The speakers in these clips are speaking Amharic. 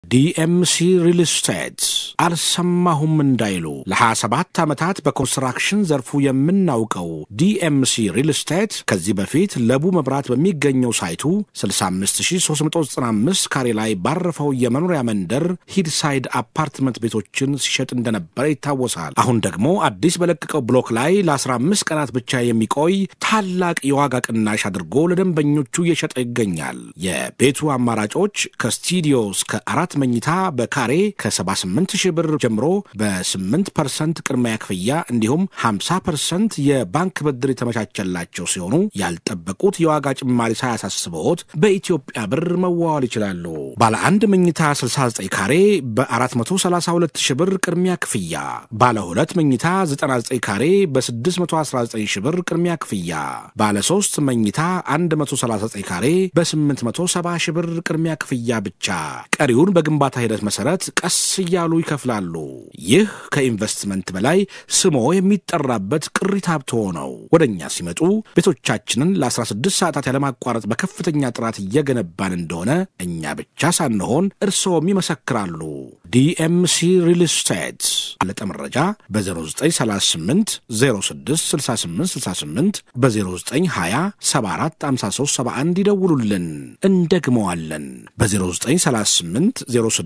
ዲኤምሲ ሪል ስቴት አልሰማሁም እንዳይሉ ለ27 ዓመታት በኮንስትራክሽን ዘርፉ የምናውቀው ዲኤምሲ ሪል ስቴት ከዚህ በፊት ለቡ መብራት በሚገኘው ሳይቱ 65395 ካሬ ላይ ባረፈው የመኖሪያ መንደር ሂድሳይድ አፓርትመንት ቤቶችን ሲሸጥ እንደነበረ ይታወሳል። አሁን ደግሞ አዲስ በለቀቀው ብሎክ ላይ ለ15 ቀናት ብቻ የሚቆይ ታላቅ የዋጋ ቅናሽ አድርጎ ለደንበኞቹ እየሸጠ ይገኛል። የቤቱ አማራጮች ከስቱዲዮ እስከ አራት መኝታ በካሬ ከ78 ሺህ ብር ጀምሮ በ8 ፐርሰንት ቅድሚያ ክፍያ እንዲሁም 50 ፐርሰንት የባንክ ብድር የተመቻቸላቸው ሲሆኑ ያልጠበቁት የዋጋ ጭማሪ ሳያሳስበዎት በኢትዮጵያ ብር መዋዋል ይችላሉ። ባለ አንድ መኝታ 69 ካሬ በ432 ሺህ ብር ቅድሚያ ክፍያ፣ ባለ ሁለት መኝታ 99 ካሬ በ619 ሺህ ብር ቅድሚያ ክፍያ፣ ባለ ሶስት መኝታ 139 ካሬ በ870 ሺህ ብር ቅድሚያ ክፍያ ብቻ ቀሪውን በግንባታ ሂደት መሰረት ቀስ እያሉ ይከፍላሉ። ይህ ከኢንቨስትመንት በላይ ስሞ የሚጠራበት ቅሪት ሀብቶ ነው። ወደ እኛ ሲመጡ ቤቶቻችንን ለ16 ሰዓታት ያለማቋረጥ በከፍተኛ ጥራት እየገነባን እንደሆነ እኛ ብቻ ሳንሆን እርስዎም ይመሰክራሉ። ዲኤምሲ ሪል ስቴት አለጠ መረጃ በ0938 066868 በ0920 745371 ይደውሉልን። እንደግመዋለን በ0938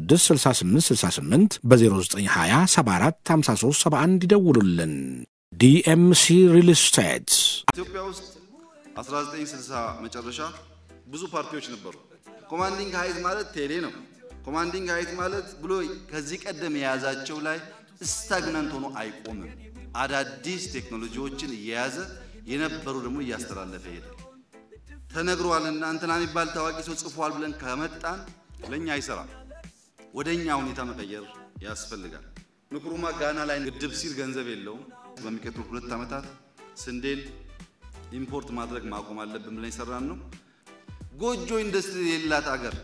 066868 በ0920 745371 ይደውሉልን። ዲኤምሲ ሪል ስቴት ኢትዮጵያ ውስጥ 1960 መጨረሻ ብዙ ፓርቲዎች ነበሩ። ኮማንዲንግ ሀይት ማለት ቴሌ ነው። ኮማንዲንግ ሀይት ማለት ብሎ ከዚህ ቀደም የያዛቸው ላይ ስታግናንት ሆኖ አይቆምም። አዳዲስ ቴክኖሎጂዎችን እየያዘ የነበሩ ደግሞ እያስተላለፈ ሄደ። ተነግሯልና እንትና የሚባል ታዋቂ ሰው ጽፏል ብለን ከመጣን ለእኛ አይሰራም። ወደ እኛ ሁኔታ መቀየር ያስፈልጋል። ንክሩማ ጋና ላይ ግድብ ሲል ገንዘብ የለውም። በሚቀጥሉ ሁለት ዓመታት ስንዴን ኢምፖርት ማድረግ ማቆም አለብን ብለን የሰራን ነው። ጎጆ ኢንዱስትሪ የሌላት አገር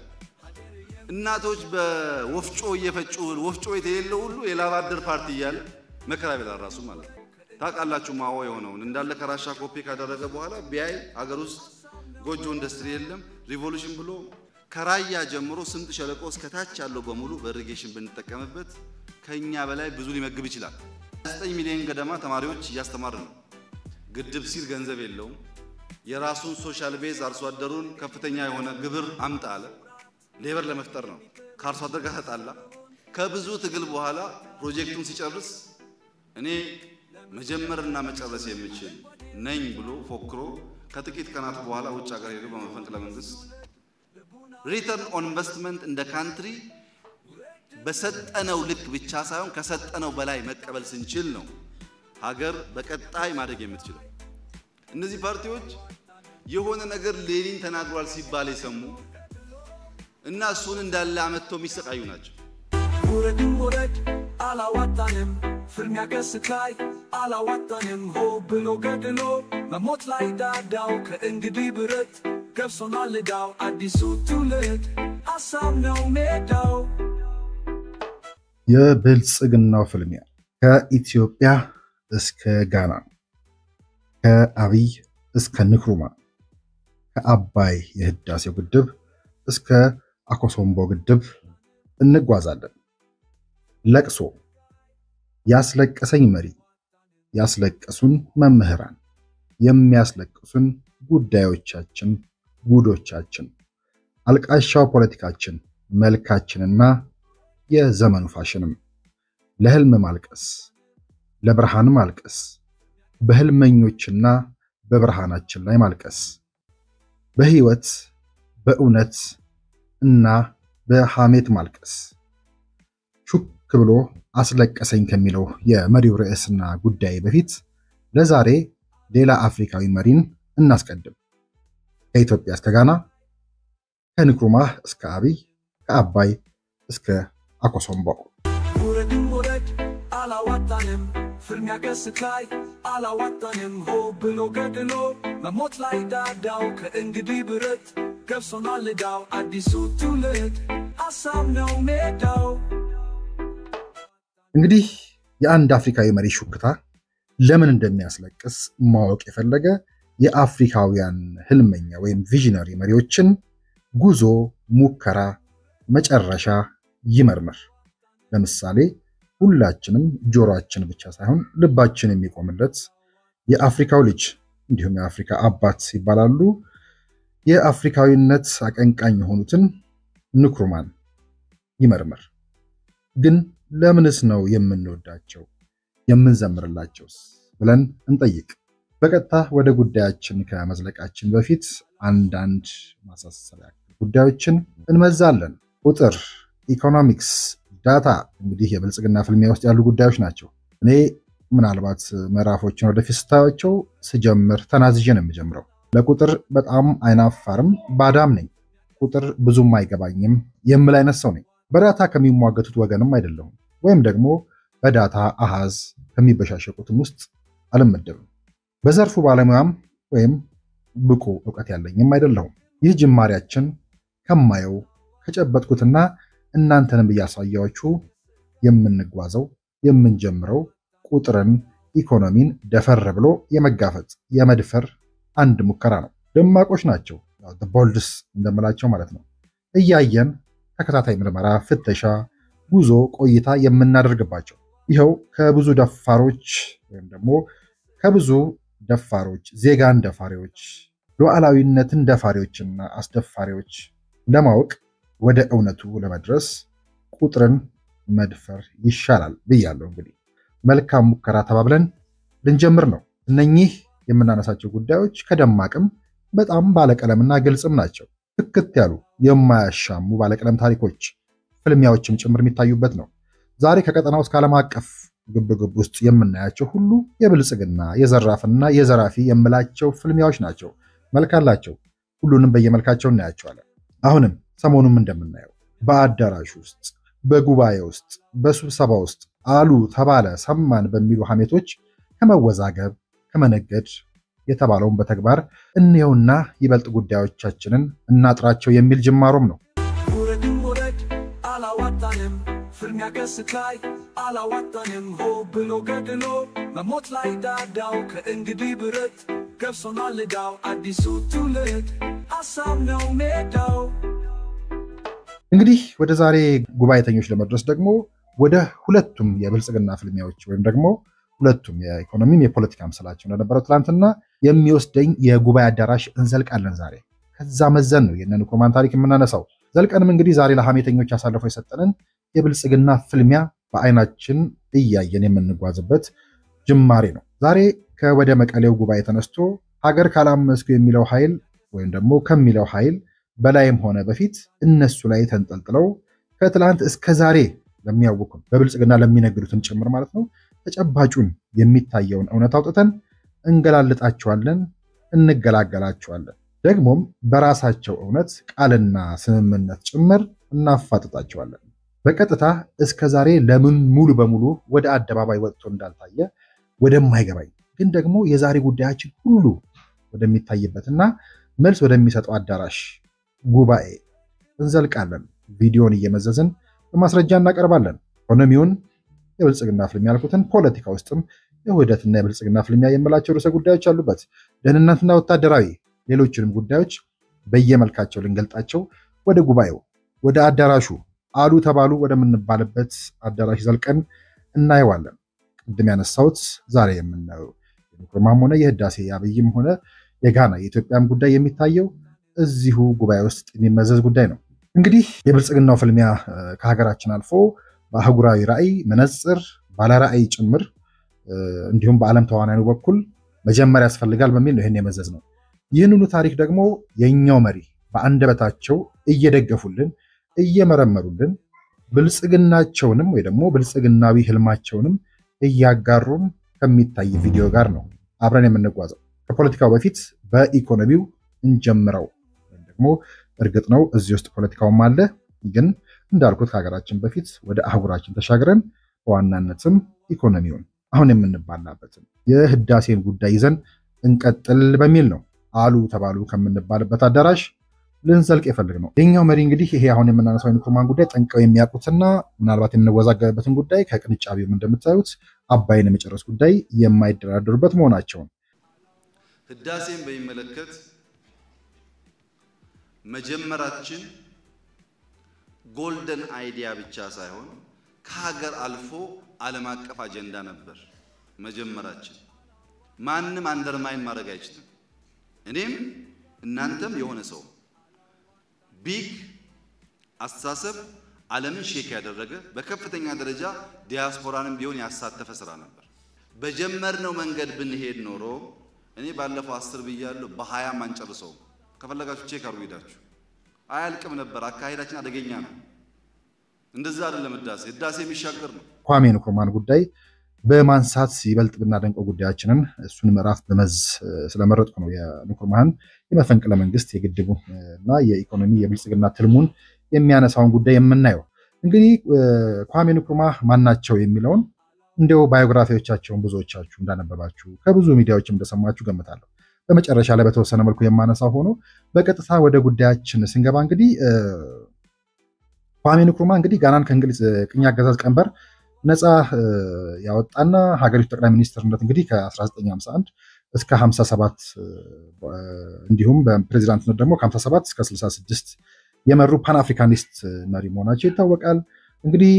እናቶች በወፍጮ እየፈጩ ወፍጮ ቤት የሌለው ሁሉ የላብ አደር ፓርቲ እያለ መከራ ቤላ ራሱ ማለት ነው። ታውቃላችሁ ማዋ የሆነውን እንዳለ ከራሻ ኮፒ ካደረገ በኋላ ቢያይ አገር ውስጥ ጎጆ ኢንዱስትሪ የለም። ሪቮሉሽን ብሎ ከራያ ጀምሮ ስምጥ ሸለቆ እስከ ታች ያለው በሙሉ በኢሪጌሽን ብንጠቀምበት ከኛ በላይ ብዙ ሊመግብ ይችላል። 9 ሚሊዮን ገደማ ተማሪዎች እያስተማር ነው። ግድብ ሲል ገንዘብ የለውም። የራሱን ሶሻል ቤዝ አርሶ አደሩን ከፍተኛ የሆነ ግብር አምጣ አለ። ሌበር ለመፍጠር ነው። ከአርሶ አደር ጋር ተጣላ። ከብዙ ትግል በኋላ ፕሮጀክቱን ሲጨርስ እኔ መጀመርና መጨረስ የምችል ነኝ ብሎ ፎክሮ ከጥቂት ቀናት በኋላ ውጭ ሀገር ሄዶ በመፈንቅለ መንግስት ሪተርን ኦን ኢንቨስትመንት እንደ ካንትሪ በሰጠነው ልክ ብቻ ሳይሆን ከሰጠነው በላይ መቀበል ስንችል ነው ሀገር በቀጣይ ማደግ የምትችለው። እነዚህ ፓርቲዎች የሆነ ነገር ሌኒን ተናግሯል ሲባል የሰሙ እና እሱን እንዳለ አመጥተው የሚሰቃዩ ናቸው። ውረድም ውረድ አላዋጣንም፣ ፍልሚያ ገስት ላይ አላዋጣንም። ሆ ብሎ ገድሎ መሞት ላይ ዳዳው ከእንግዲህ ብረት ገብሶናል ዕዳው። አዲሱ ትውልድ ሀሳብ ነው ሜዳው። የብልጽግናው ፍልሚያ ከኢትዮጵያ እስከ ጋና፣ ከአብይ እስከ ንክሩማ፣ ከአባይ የህዳሴው ግድብ እስከ አኮሶምቦ ግድብ እንጓዛለን። ለቅሶ፣ ያስለቀሰኝ መሪ፣ ያስለቀሱን መምህራን፣ የሚያስለቅሱን ጉዳዮቻችን፣ ጉዶቻችን፣ አልቃሻው ፖለቲካችን፣ መልካችንና የዘመኑ ፋሽንም ለህልም ማልቀስ፣ ለብርሃን ማልቀስ፣ በህልመኞችና በብርሃናችን ላይ ማልቀስ፣ በህይወት በእውነት እና በሐሜት ማልቀስ። ሹክ ብሎ አስለቀሰኝ ከሚለው የመሪው ርዕስና ጉዳይ በፊት ለዛሬ ሌላ አፍሪካዊ መሪን እናስቀድም። ከኢትዮጵያ እስከ ጋና፣ ከንክሩማህ እስከ አብይ፣ ከአባይ እስከ አኮሶምቦ ውረድም ውረድ አላዋጣንም፣ ፍልሚያ ገስት ላይ አላዋጣንም። ሆ ብሎ ገድሎ መሞት ላይ ዳዳው ከእንግዲህ ብረት ገብሶናል ዕዳው። አዲሱ ትውልድ ሀሳብ ነው ሜዳው። እንግዲህ የአንድ አፍሪካዊ መሪ ሹክታ ለምን እንደሚያስለቅስ ማወቅ የፈለገ የአፍሪካውያን ህልመኛ ወይም ቪዥነሪ መሪዎችን ጉዞ፣ ሙከራ፣ መጨረሻ ይመርምር። ለምሳሌ ሁላችንም ጆሮአችን ብቻ ሳይሆን ልባችን የሚቆምለት የአፍሪካው ልጅ እንዲሁም የአፍሪካ አባት ይባላሉ የአፍሪካዊነት አቀንቃኝ የሆኑትን ንክሩማን ይመርምር። ግን ለምንስ ነው የምንወዳቸው የምንዘምርላቸውስ ብለን እንጠይቅ። በቀጥታ ወደ ጉዳያችን ከመዝለቃችን በፊት አንዳንድ ማሳሰቢያ ጉዳዮችን እንመዛለን። ቁጥር፣ ኢኮኖሚክስ፣ ዳታ እንግዲህ የብልጽግና ፍልሚያ ውስጥ ያሉ ጉዳዮች ናቸው። እኔ ምናልባት ምዕራፎችን ወደፊት ስታያቸው ስጀምር ተናዝዤ ነው የምጀምረው። ለቁጥር በጣም አይናፋርም ባዳም ነኝ። ቁጥር ብዙም አይገባኝም የምል አይነት ሰው ነኝ። በዳታ ከሚሟገቱት ወገንም አይደለሁም፣ ወይም ደግሞ በዳታ አሃዝ ከሚበሻሸቁትም ውስጥ አልመደብም። በዘርፉ ባለሙያም ወይም ብቁ እውቀት ያለኝም አይደለሁም። ይህ ጅማሬያችን ከማየው ከጨበጥኩትና እናንተንም እያሳያችሁ የምንጓዘው የምንጀምረው ቁጥርን፣ ኢኮኖሚን ደፈር ብሎ የመጋፈጥ የመድፈር አንድ ሙከራ ነው። ደማቆች ናቸው፣ ቦልድስ እንደምላቸው ማለት ነው። እያየን ተከታታይ ምርመራ፣ ፍተሻ፣ ጉዞ፣ ቆይታ የምናደርግባቸው ይኸው ከብዙ ደፋሮች ወይም ደግሞ ከብዙ ደፋሮች ዜጋን ደፋሪዎች ሉዓላዊነትን ደፋሪዎችና አስደፋሪዎች ለማወቅ ወደ እውነቱ ለመድረስ ቁጥርን መድፈር ይሻላል ብያለሁ። እንግዲህ መልካም ሙከራ ተባብለን ልንጀምር ነው። እነኚህ የምናነሳቸው ጉዳዮች ከደማቅም በጣም ባለቀለምና ግልጽም ናቸው። ትክት ያሉ የማያሻሙ ባለቀለም ታሪኮች፣ ፍልሚያዎችም ጭምር የሚታዩበት ነው። ዛሬ ከቀጠናው እስከ ዓለም አቀፍ ግብግብ ውስጥ የምናያቸው ሁሉ የብልጽግና የዘራፍና የዘራፊ የምላቸው ፍልሚያዎች ናቸው። መልክ አላቸው። ሁሉንም በየመልካቸው እናያቸዋለን። አሁንም ሰሞኑም እንደምናየው በአዳራሽ ውስጥ፣ በጉባኤ ውስጥ፣ በስብሰባ ውስጥ አሉ ተባለ፣ ሰማን በሚሉ ሐሜቶች ከመወዛገብ ከመነገድ የተባለውን በተግባር እንየውና ይበልጥ ጉዳዮቻችንን እናጥራቸው የሚል ጅማሮም ነው። ውረድም ውረድ አላዋጣንም፣ ፍልሚያ ገስት ላይ አላዋጣንም። ሆ ብሎ ገድሎ መሞት ላይ ዳዳው ከእንግዲህ ብረት ገብሶናል ዕዳው አዲሱ ትውልድ ሀሳብ ነው ሜዳው። እንግዲህ ወደ ዛሬ ጉባኤተኞች ለመድረስ ደግሞ ወደ ሁለቱም የብልጽግና ፍልሚያዎች ወይም ደግሞ ሁለቱም የኢኮኖሚም የፖለቲካም ስላቸው እንደነበረው ትናንትና የሚወስደኝ የጉባኤ አዳራሽ እንዘልቃለን። ዛሬ ከዛ መዘን ነው የነ ንክሩማን ታሪክ የምናነሳው። ዘልቀንም እንግዲህ ዛሬ ለሐሜተኞች አሳልፈው የሰጠንን የብልጽግና ፍልሚያ በአይናችን እያየን የምንጓዝበት ጅማሬ ነው። ዛሬ ከወደ መቀሌው ጉባኤ ተነስቶ ሀገር ካላመስኩ የሚለው ኃይል ወይም ደግሞ ከሚለው ኃይል በላይም ሆነ በፊት እነሱ ላይ ተንጠልጥለው ከትላንት እስከ ዛሬ ለሚያውቁን በብልጽግና ለሚነግዱትን ጭምር ማለት ነው ተጨባጩን የሚታየውን እውነት አውጥተን እንገላልጣቸዋለን፣ እንገላገላቸዋለን። ደግሞም በራሳቸው እውነት ቃልና ስምምነት ጭምር እናፋጥጣቸዋለን። በቀጥታ እስከ ዛሬ ለምን ሙሉ በሙሉ ወደ አደባባይ ወጥቶ እንዳልታየ ወደማይገባኝ ግን ደግሞ የዛሬ ጉዳያችን ሁሉ ወደሚታይበትና መልስ ወደሚሰጠው አዳራሽ ጉባኤ እንዘልቃለን። ቪዲዮን እየመዘዝን በማስረጃ እናቀርባለን። ኢኮኖሚውን የብልጽግና ፍልሚያ ያልኩትን ፖለቲካ ውስጥም የውህደትና የብልጽግና ፍልሚያ የምላቸው ርዕሰ ጉዳዮች አሉበት። ደህንነትና ወታደራዊ፣ ሌሎችንም ጉዳዮች በየመልካቸው ልንገልጣቸው ወደ ጉባኤው ወደ አዳራሹ አሉ ተባሉ ወደምንባልበት አዳራሽ ዘልቀን እናየዋለን። ቅድም ያነሳሁት ዛሬ የምናየው የንክሩማም ሆነ የህዳሴ የአብይም ሆነ የጋና የኢትዮጵያም ጉዳይ የሚታየው እዚሁ ጉባኤ ውስጥ የሚመዘዝ ጉዳይ ነው። እንግዲህ የብልጽግናው ፍልሚያ ከሀገራችን አልፎ በአህጉራዊ ራዕይ መነጽር ባለ ራዕይ ጭምር እንዲሁም በዓለም ተዋናዩ በኩል መጀመር ያስፈልጋል በሚል ነው ይህን የመዘዝ ነው። ይህንኑ ታሪክ ደግሞ የእኛው መሪ በአንደበታቸው እየደገፉልን እየመረመሩልን ብልጽግናቸውንም ወይ ደግሞ ብልጽግናዊ ህልማቸውንም እያጋሩን ከሚታይ ቪዲዮ ጋር ነው አብረን የምንጓዘው። ከፖለቲካው በፊት በኢኮኖሚው እንጀምረው። ወይም ደግሞ እርግጥ ነው እዚህ ውስጥ ፖለቲካውም አለ፣ ግን እንዳልኩት ከሀገራችን በፊት ወደ አህጉራችን ተሻግረን በዋናነትም ኢኮኖሚውን አሁን የምንባላበትም የህዳሴን ጉዳይ ይዘን እንቀጥል በሚል ነው አሉ ተባሉ ከምንባልበት አዳራሽ ልንዘልቅ የፈልግ ነው። የኛው መሪ እንግዲህ ይሄ አሁን የምናነሳው የንክሩማን ጉዳይ ጠንቀው የሚያውቁትና ምናልባት የምንወዛገብበትን ጉዳይ ከቅንጫቢውም እንደምታዩት አባይን የመጨረስ ጉዳይ የማይደራደሩበት መሆናቸውን ህዳሴን በሚመለከት መጀመራችን ጎልደን አይዲያ ብቻ ሳይሆን ከሀገር አልፎ ዓለም አቀፍ አጀንዳ ነበር መጀመራችን። ማንም አንደርማይን ማድረግ አይችልም። እኔም እናንተም የሆነ ሰው ቢግ አስተሳሰብ ዓለምን ሼክ ያደረገ በከፍተኛ ደረጃ ዲያስፖራንም ቢሆን ያሳተፈ ስራ ነበር። በጀመርነው መንገድ ብንሄድ ኖሮ እኔ ባለፈው አስር ብያለሁ፣ በሀያም አንጨርሰውም። ከፈለጋችሁ ቼክ አርጉ ሄዳችሁ አያልቅም ነበር። አካሄዳችን አደገኛ ነው። እንደዛ አይደለም። ህዳሴ ህዳሴ የሚሻገር ነው። ኳሜ ንክሩማን ጉዳይ በማንሳት ይበልጥ ብናደንቀው ጉዳያችንን እሱን ምዕራፍ በመዝ ስለመረጥኩ ነው። የንክሩማህን የመፈንቅለ መንግስት የግድቡ እና የኢኮኖሚ የብልጽግና ትልሙን የሚያነሳውን ጉዳይ የምናየው እንግዲህ ኳሜ ንክሩማህ ማናቸው የሚለውን እንዲያው ባዮግራፊዎቻቸውን ብዙዎቻችሁ እንዳነበባችሁ ከብዙ ሚዲያዎችም እንደሰማችሁ ገምታለሁ። በመጨረሻ ላይ በተወሰነ መልኩ የማነሳው ሆኖ በቀጥታ ወደ ጉዳያችን ስንገባ እንግዲህ ኳሜ ንክሩማ እንግዲህ ጋናን ከእንግሊዝ ቅኝ አገዛዝ ቀንበር ነፃ ያወጣና ሀገሪቱ ጠቅላይ ሚኒስትርነት እንግዲህ ከ1951 እስከ 57 እንዲሁም በፕሬዚዳንትነት ደግሞ ከ57 እስከ 66 የመሩ ፓን አፍሪካኒስት መሪ መሆናቸው ይታወቃል። እንግዲህ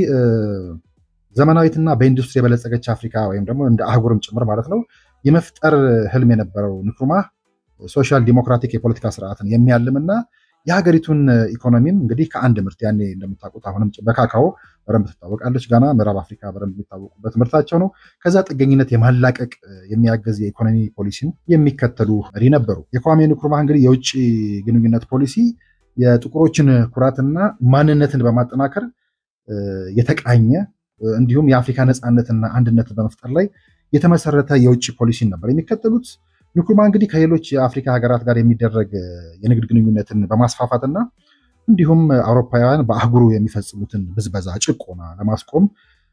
ዘመናዊትና በኢንዱስትሪ የበለጸገች አፍሪካ ወይም ደግሞ እንደ አህጉርም ጭምር ማለት ነው የመፍጠር ህልም የነበረው ንክሩማ ሶሻል ዲሞክራቲክ የፖለቲካ ስርዓትን የሚያልምና የሀገሪቱን ኢኮኖሚም እንግዲህ ከአንድ ምርት ያኔ እንደምታውቁት አሁንም በካካኦ በደንብ ትታወቃለች ጋና፣ ምዕራብ አፍሪካ በደንብ የሚታወቁበት ምርታቸው ነው። ከዛ ጥገኝነት የማላቀቅ የሚያገዝ የኢኮኖሚ ፖሊሲን የሚከተሉ መሪ ነበሩ። የኳሜ ንክሩማ እንግዲህ የውጭ ግንኙነት ፖሊሲ የጥቁሮችን ኩራትና ማንነትን በማጠናከር የተቃኘ እንዲሁም የአፍሪካ ነፃነትና አንድነትን በመፍጠር ላይ የተመሰረተ የውጭ ፖሊሲን ነበር የሚከተሉት። ንክሩማ እንግዲህ ከሌሎች የአፍሪካ ሀገራት ጋር የሚደረግ የንግድ ግንኙነትን በማስፋፋትና እንዲሁም አውሮፓውያን በአህጉሩ የሚፈጽሙትን ብዝበዛ፣ ጭቆና ለማስቆም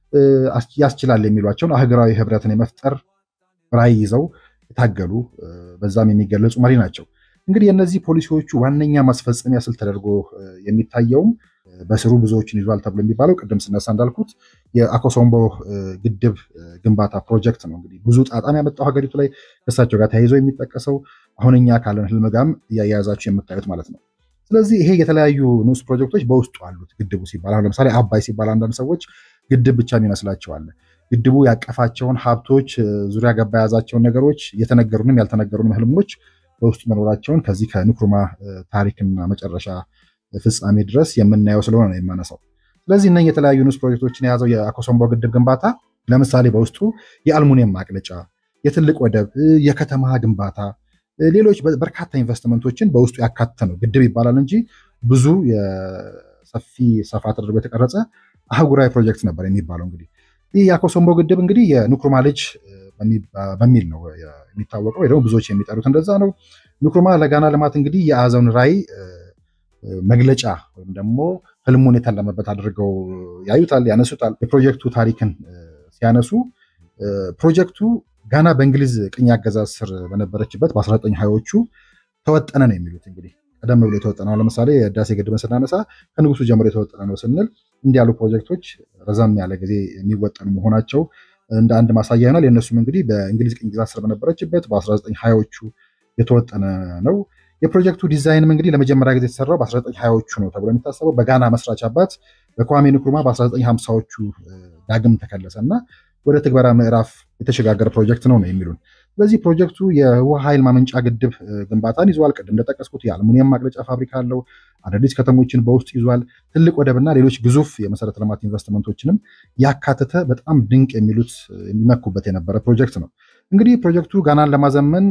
ያስችላል የሚሏቸውን አህጉራዊ ህብረትን የመፍጠር ራዕይ ይዘው የታገሉ በዛም የሚገለጹ መሪ ናቸው። እንግዲህ የእነዚህ ፖሊሲዎቹ ዋነኛ ማስፈጸሚያ ስልት ተደርጎ የሚታየውም በስሩ ብዙዎችን ይዟል ተብሎ የሚባለው ቅድም ስነሳ እንዳልኩት የአኮሶምቦ ግድብ ግንባታ ፕሮጀክት ነው። እንግዲህ ብዙ ጣጣም ያመጣው ሀገሪቱ ላይ ከእሳቸው ጋር ተያይዞ የሚጠቀሰው አሁን እኛ ካለን ህልም ጋርም እያያያዛችሁ የምታዩት ማለት ነው። ስለዚህ ይሄ የተለያዩ ንዑስ ፕሮጀክቶች በውስጡ አሉት። ግድቡ ሲባል አሁን ለምሳሌ አባይ ሲባል አንዳንድ ሰዎች ግድብ ብቻ የሚመስላቸው አለ። ግድቡ ያቀፋቸውን ሀብቶች፣ ዙሪያ ገባ የያዛቸውን ነገሮች፣ የተነገሩንም ያልተነገሩንም ህልሞች በውስጡ መኖራቸውን ከዚህ ከንክሩማ ታሪክና መጨረሻ ፍጻሜ ድረስ የምናየው ስለሆነ ነው የማነሳው። ስለዚህ እነ የተለያዩ ንዑስ ፕሮጀክቶችን የያዘው የአኮሶምቦ ግድብ ግንባታ ለምሳሌ በውስጡ የአልሙኒየም ማቅለጫ፣ የትልቅ ወደብ፣ የከተማ ግንባታ፣ ሌሎች በርካታ ኢንቨስትመንቶችን በውስጡ ያካተተ ነው። ግድብ ይባላል እንጂ ብዙ የሰፊ ሰፋ ተደርጎ የተቀረጸ አህጉራዊ ፕሮጀክት ነበር የሚባለው። እንግዲህ ይህ የአኮሶምቦ ግድብ እንግዲህ የንክሩማ ልጅ በሚል ነው የሚታወቀው፣ ወይ ደግሞ ብዙዎች የሚጠሩት እንደዛ ነው። ንክሩማ ለጋና ልማት እንግዲህ የያዘውን ራዕይ መግለጫ ወይም ደግሞ ህልሙን የታለመበት አድርገው ያዩታል፣ ያነሱታል። የፕሮጀክቱ ታሪክን ሲያነሱ ፕሮጀክቱ ጋና በእንግሊዝ ቅኝ አገዛዝ ስር በነበረችበት በ1920ዎቹ ተወጠነ ነው የሚሉት። እንግዲህ ቀደም ብሎ የተወጠነ ነው። ለምሳሌ የህዳሴ ግድብን ስናነሳ ከንጉሱ ጀምሮ የተወጠነ ነው ስንል እንዲህ ያሉ ፕሮጀክቶች ረዘም ያለ ጊዜ የሚወጠኑ መሆናቸው እንደ አንድ ማሳያ ይሆናል። የእነሱም እንግዲህ በእንግሊዝ ቅኝ ግዛት ስር በነበረችበት በ1920ዎቹ የተወጠነ ነው። የፕሮጀክቱ ዲዛይንም እንግዲህ ለመጀመሪያ ጊዜ የተሰራው በ1920ዎቹ ነው ተብሎ የሚታሰበው በጋና መስራች አባት በኳሜ ንክሩማ በ1950ዎቹ ዳግም ተከለሰ እና ወደ ትግበራ ምዕራፍ የተሸጋገረ ፕሮጀክት ነው ነው የሚሉን። ስለዚህ ፕሮጀክቱ የውሃ ኃይል ማመንጫ ግድብ ግንባታን ይዟል። ቅድም እንደጠቀስኩት የአልሙኒየም ማቅለጫ ፋብሪካ አለው። አዳዲስ ከተሞችን በውስጡ ይዟል። ትልቅ ወደብና ሌሎች ግዙፍ የመሰረተ ልማት ኢንቨስትመንቶችንም ያካተተ በጣም ድንቅ የሚሉት የሚመኩበት የነበረ ፕሮጀክት ነው። እንግዲህ ፕሮጀክቱ ጋናን ለማዘመን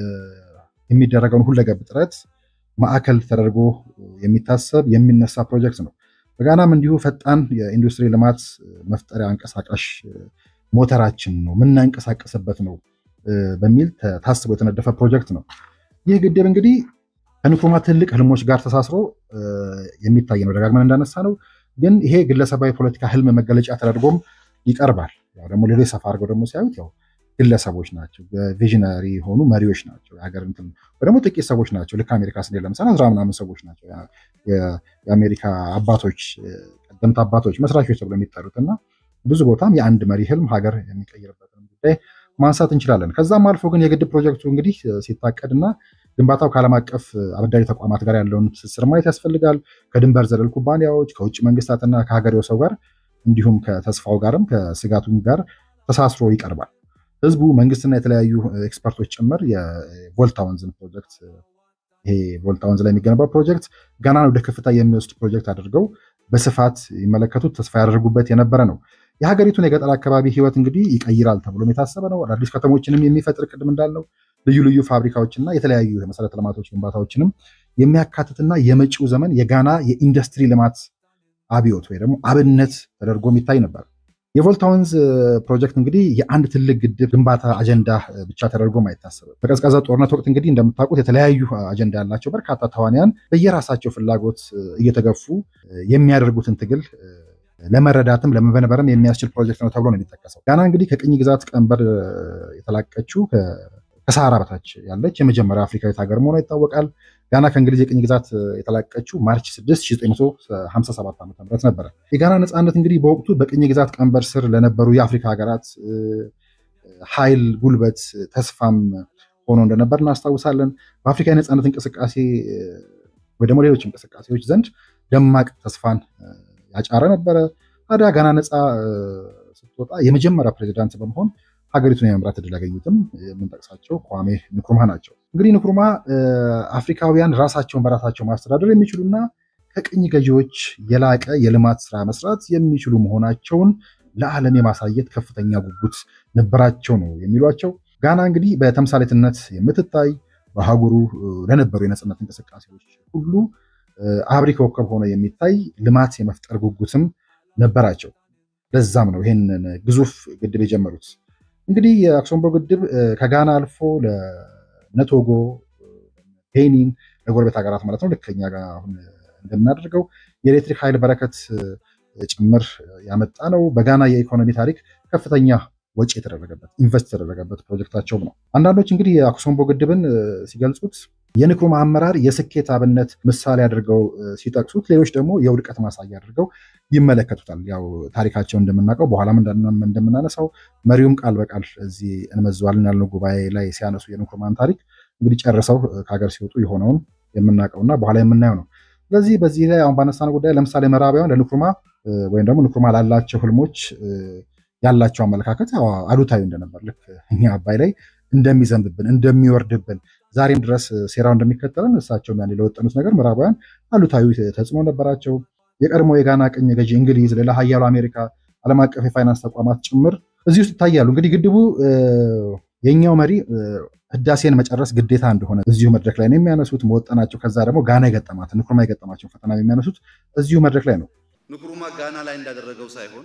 የሚደረገውን ሁለገብ ጥረት ማዕከል ተደርጎ የሚታሰብ የሚነሳ ፕሮጀክት ነው። በጋናም እንዲሁ ፈጣን የኢንዱስትሪ ልማት መፍጠሪያ አንቀሳቃሽ ሞተራችን ነው የምናንቀሳቀስበት ነው በሚል ታስቦ የተነደፈ ፕሮጀክት ነው። ይህ ግድብ እንግዲህ ከንክሩማ ትልቅ ህልሞች ጋር ተሳስሮ የሚታይ ነው። ደጋግመን እንዳነሳ ነው። ግን ይሄ ግለሰባዊ ፖለቲካ ህልም መገለጫ ተደርጎም ይቀርባል። ያው ደግሞ ሌሎች ሰፋ አድርገው ደግሞ ሲያዩት ያው ግለሰቦች ናቸው፣ ቪዥነሪ የሆኑ መሪዎች ናቸው። የሀገር እንትን ወይ ደግሞ ጥቂት ሰዎች ናቸው። ልክ አሜሪካ ስንሄድ ለምሳሌ አስራ ምናምን ሰዎች ናቸው የአሜሪካ አባቶች፣ ቀደምት አባቶች፣ መስራቾች ተብሎ የሚጠሩት እና ብዙ ቦታም የአንድ መሪ ህልም ሀገር የሚቀይርበትን ጉዳይ ማንሳት እንችላለን። ከዛም አልፎ ግን የግድብ ፕሮጀክቱ እንግዲህ ሲታቀድና ግንባታው ከዓለም አቀፍ አበዳሪ ተቋማት ጋር ያለውን ትስስር ማየት ያስፈልጋል። ከድንበር ዘለል ኩባንያዎች፣ ከውጭ መንግስታትና ከሀገሬው ሰው ጋር እንዲሁም ከተስፋው ጋርም ከስጋቱም ጋር ተሳስሮ ይቀርባል። ህዝቡ፣ መንግስትና የተለያዩ ኤክስፐርቶች ጭምር የቮልታ ወንዝን ፕሮጀክት ይሄ ቮልታ ወንዝ ላይ የሚገነባው ፕሮጀክት ጋናን ወደ ከፍታ የሚወስድ ፕሮጀክት አድርገው በስፋት ይመለከቱት ተስፋ ያደርጉበት የነበረ ነው። የሀገሪቱን የገጠር አካባቢ ህይወት እንግዲህ ይቀይራል ተብሎም የታሰበ ነው። አዳዲስ ከተሞችንም የሚፈጥር ቅድም እንዳለው ልዩ ልዩ ፋብሪካዎችና የተለያዩ የመሰረተ ልማቶች ግንባታዎችንም የሚያካትትና የመጪው ዘመን የጋና የኢንዱስትሪ ልማት አብዮት ወይ ደግሞ አብነት ተደርጎ የሚታይ ነበር። የቮልታ ወንዝ ፕሮጀክት እንግዲህ የአንድ ትልቅ ግድብ ግንባታ አጀንዳ ብቻ ተደርጎም አይታሰብም። በቀዝቃዛ ጦርነት ወቅት እንግዲህ እንደምታውቁት የተለያዩ አጀንዳ ያላቸው በርካታ ተዋንያን በየራሳቸው ፍላጎት እየተገፉ የሚያደርጉትን ትግል ለመረዳትም ለመበነበርም የሚያስችል ፕሮጀክት ነው ተብሎ ነው የሚጠቀሰው። ጋና እንግዲህ ከቅኝ ግዛት ቀንበር የተላቀችው ከሰሃራ በታች ያለች የመጀመሪያ አፍሪካዊት ሀገር መሆኗ ይታወቃል። ጋና ከእንግሊዝ የቅኝ ግዛት የተላቀችው ማርች 6 1957 ዓ ም ነበረ። የጋና ነፃነት እንግዲህ በወቅቱ በቅኝ ግዛት ቀንበር ስር ለነበሩ የአፍሪካ ሀገራት ኃይል፣ ጉልበት፣ ተስፋም ሆኖ እንደነበር እናስታውሳለን። በአፍሪካ የነፃነት እንቅስቃሴ ወይ ደግሞ ሌሎች እንቅስቃሴዎች ዘንድ ደማቅ ተስፋን ያጫረ ነበረ። ታዲያ ጋና ነፃ ስትወጣ የመጀመሪያ ፕሬዚዳንት በመሆን ሀገሪቱን የመምራት እድል ያገኙትም የምንጠቅሳቸው ኳሜ ንክሩማ ናቸው። እንግዲህ ንክሩማ አፍሪካውያን ራሳቸውን በራሳቸው ማስተዳደር የሚችሉና ከቅኝ ገዢዎች የላቀ የልማት ስራ መስራት የሚችሉ መሆናቸውን ለዓለም የማሳየት ከፍተኛ ጉጉት ነበራቸው ነው የሚሏቸው። ጋና እንግዲህ በተምሳሌትነት የምትታይ በአህጉሩ ለነበሩ የነፃነት እንቅስቃሴዎች ሁሉ አብሪ ኮከብ ሆኖ የሚታይ ልማት የመፍጠር ጉጉትም ነበራቸው። ለዛም ነው ይህንን ግዙፍ ግድብ የጀመሩት። እንግዲህ የአክሶምቦ ግድብ ከጋና አልፎ ለነቶጎ፣ ቤኒን ለጎረቤት ሀገራት ማለት ነው ልክ እኛ ጋር አሁን እንደምናደርገው የኤሌክትሪክ ኃይል በረከት ጭምር ያመጣ ነው። በጋና የኢኮኖሚ ታሪክ ከፍተኛ ወጪ የተደረገበት ኢንቨስት የተደረገበት ፕሮጀክታቸውም ነው። አንዳንዶች እንግዲህ የአክሶምቦ ግድብን ሲገልጹት የንክሩማ አመራር የስኬት አብነት ምሳሌ አድርገው ሲጠቅሱት፣ ሌሎች ደግሞ የውድቀት ማሳያ አድርገው ይመለከቱታል። ያው ታሪካቸው እንደምናውቀው በኋላም እንደምናነሳው መሪውም ቃል በቃል እዚህ እንመዘዋለን ያልነው ጉባኤ ላይ ሲያነሱ የንክሩማን ታሪክ እንግዲህ ጨርሰው ከሀገር ሲወጡ የሆነውን የምናውቀውና በኋላ የምናየው ነው። ስለዚህ በዚህ ላይ አሁን ባነሳነው ጉዳይ ለምሳሌ ምዕራባውያን ለንክሩማ ወይም ደግሞ ንክሩማ ላላቸው ህልሞች ያላቸው አመለካከት አሉታዊ እንደነበር ልክ እኛ አባይ ላይ እንደሚዘንብብን እንደሚወርድብን ዛሬም ድረስ ሴራው እንደሚከተለን እሳቸውም ያኔ ለወጠኑት ነገር ምዕራባውያን አሉታዊ ተጽዕኖ ነበራቸው። የቀድሞ የጋና ቅኝ ገዢ እንግሊዝ፣ ሌላ ሀያሉ አሜሪካ፣ ዓለም አቀፍ የፋይናንስ ተቋማት ጭምር እዚህ ውስጥ ይታያሉ። እንግዲህ ግድቡ የኛው መሪ ህዳሴን መጨረስ ግዴታ እንደሆነ እዚሁ መድረክ ላይ ነው የሚያነሱት መወጠናቸው። ከዛ ደግሞ ጋና የገጠማት ንክሩማ የገጠማቸው ፈተና የሚያነሱት እዚሁ መድረክ ላይ ነው። ንክሩማ ጋና ላይ እንዳደረገው ሳይሆን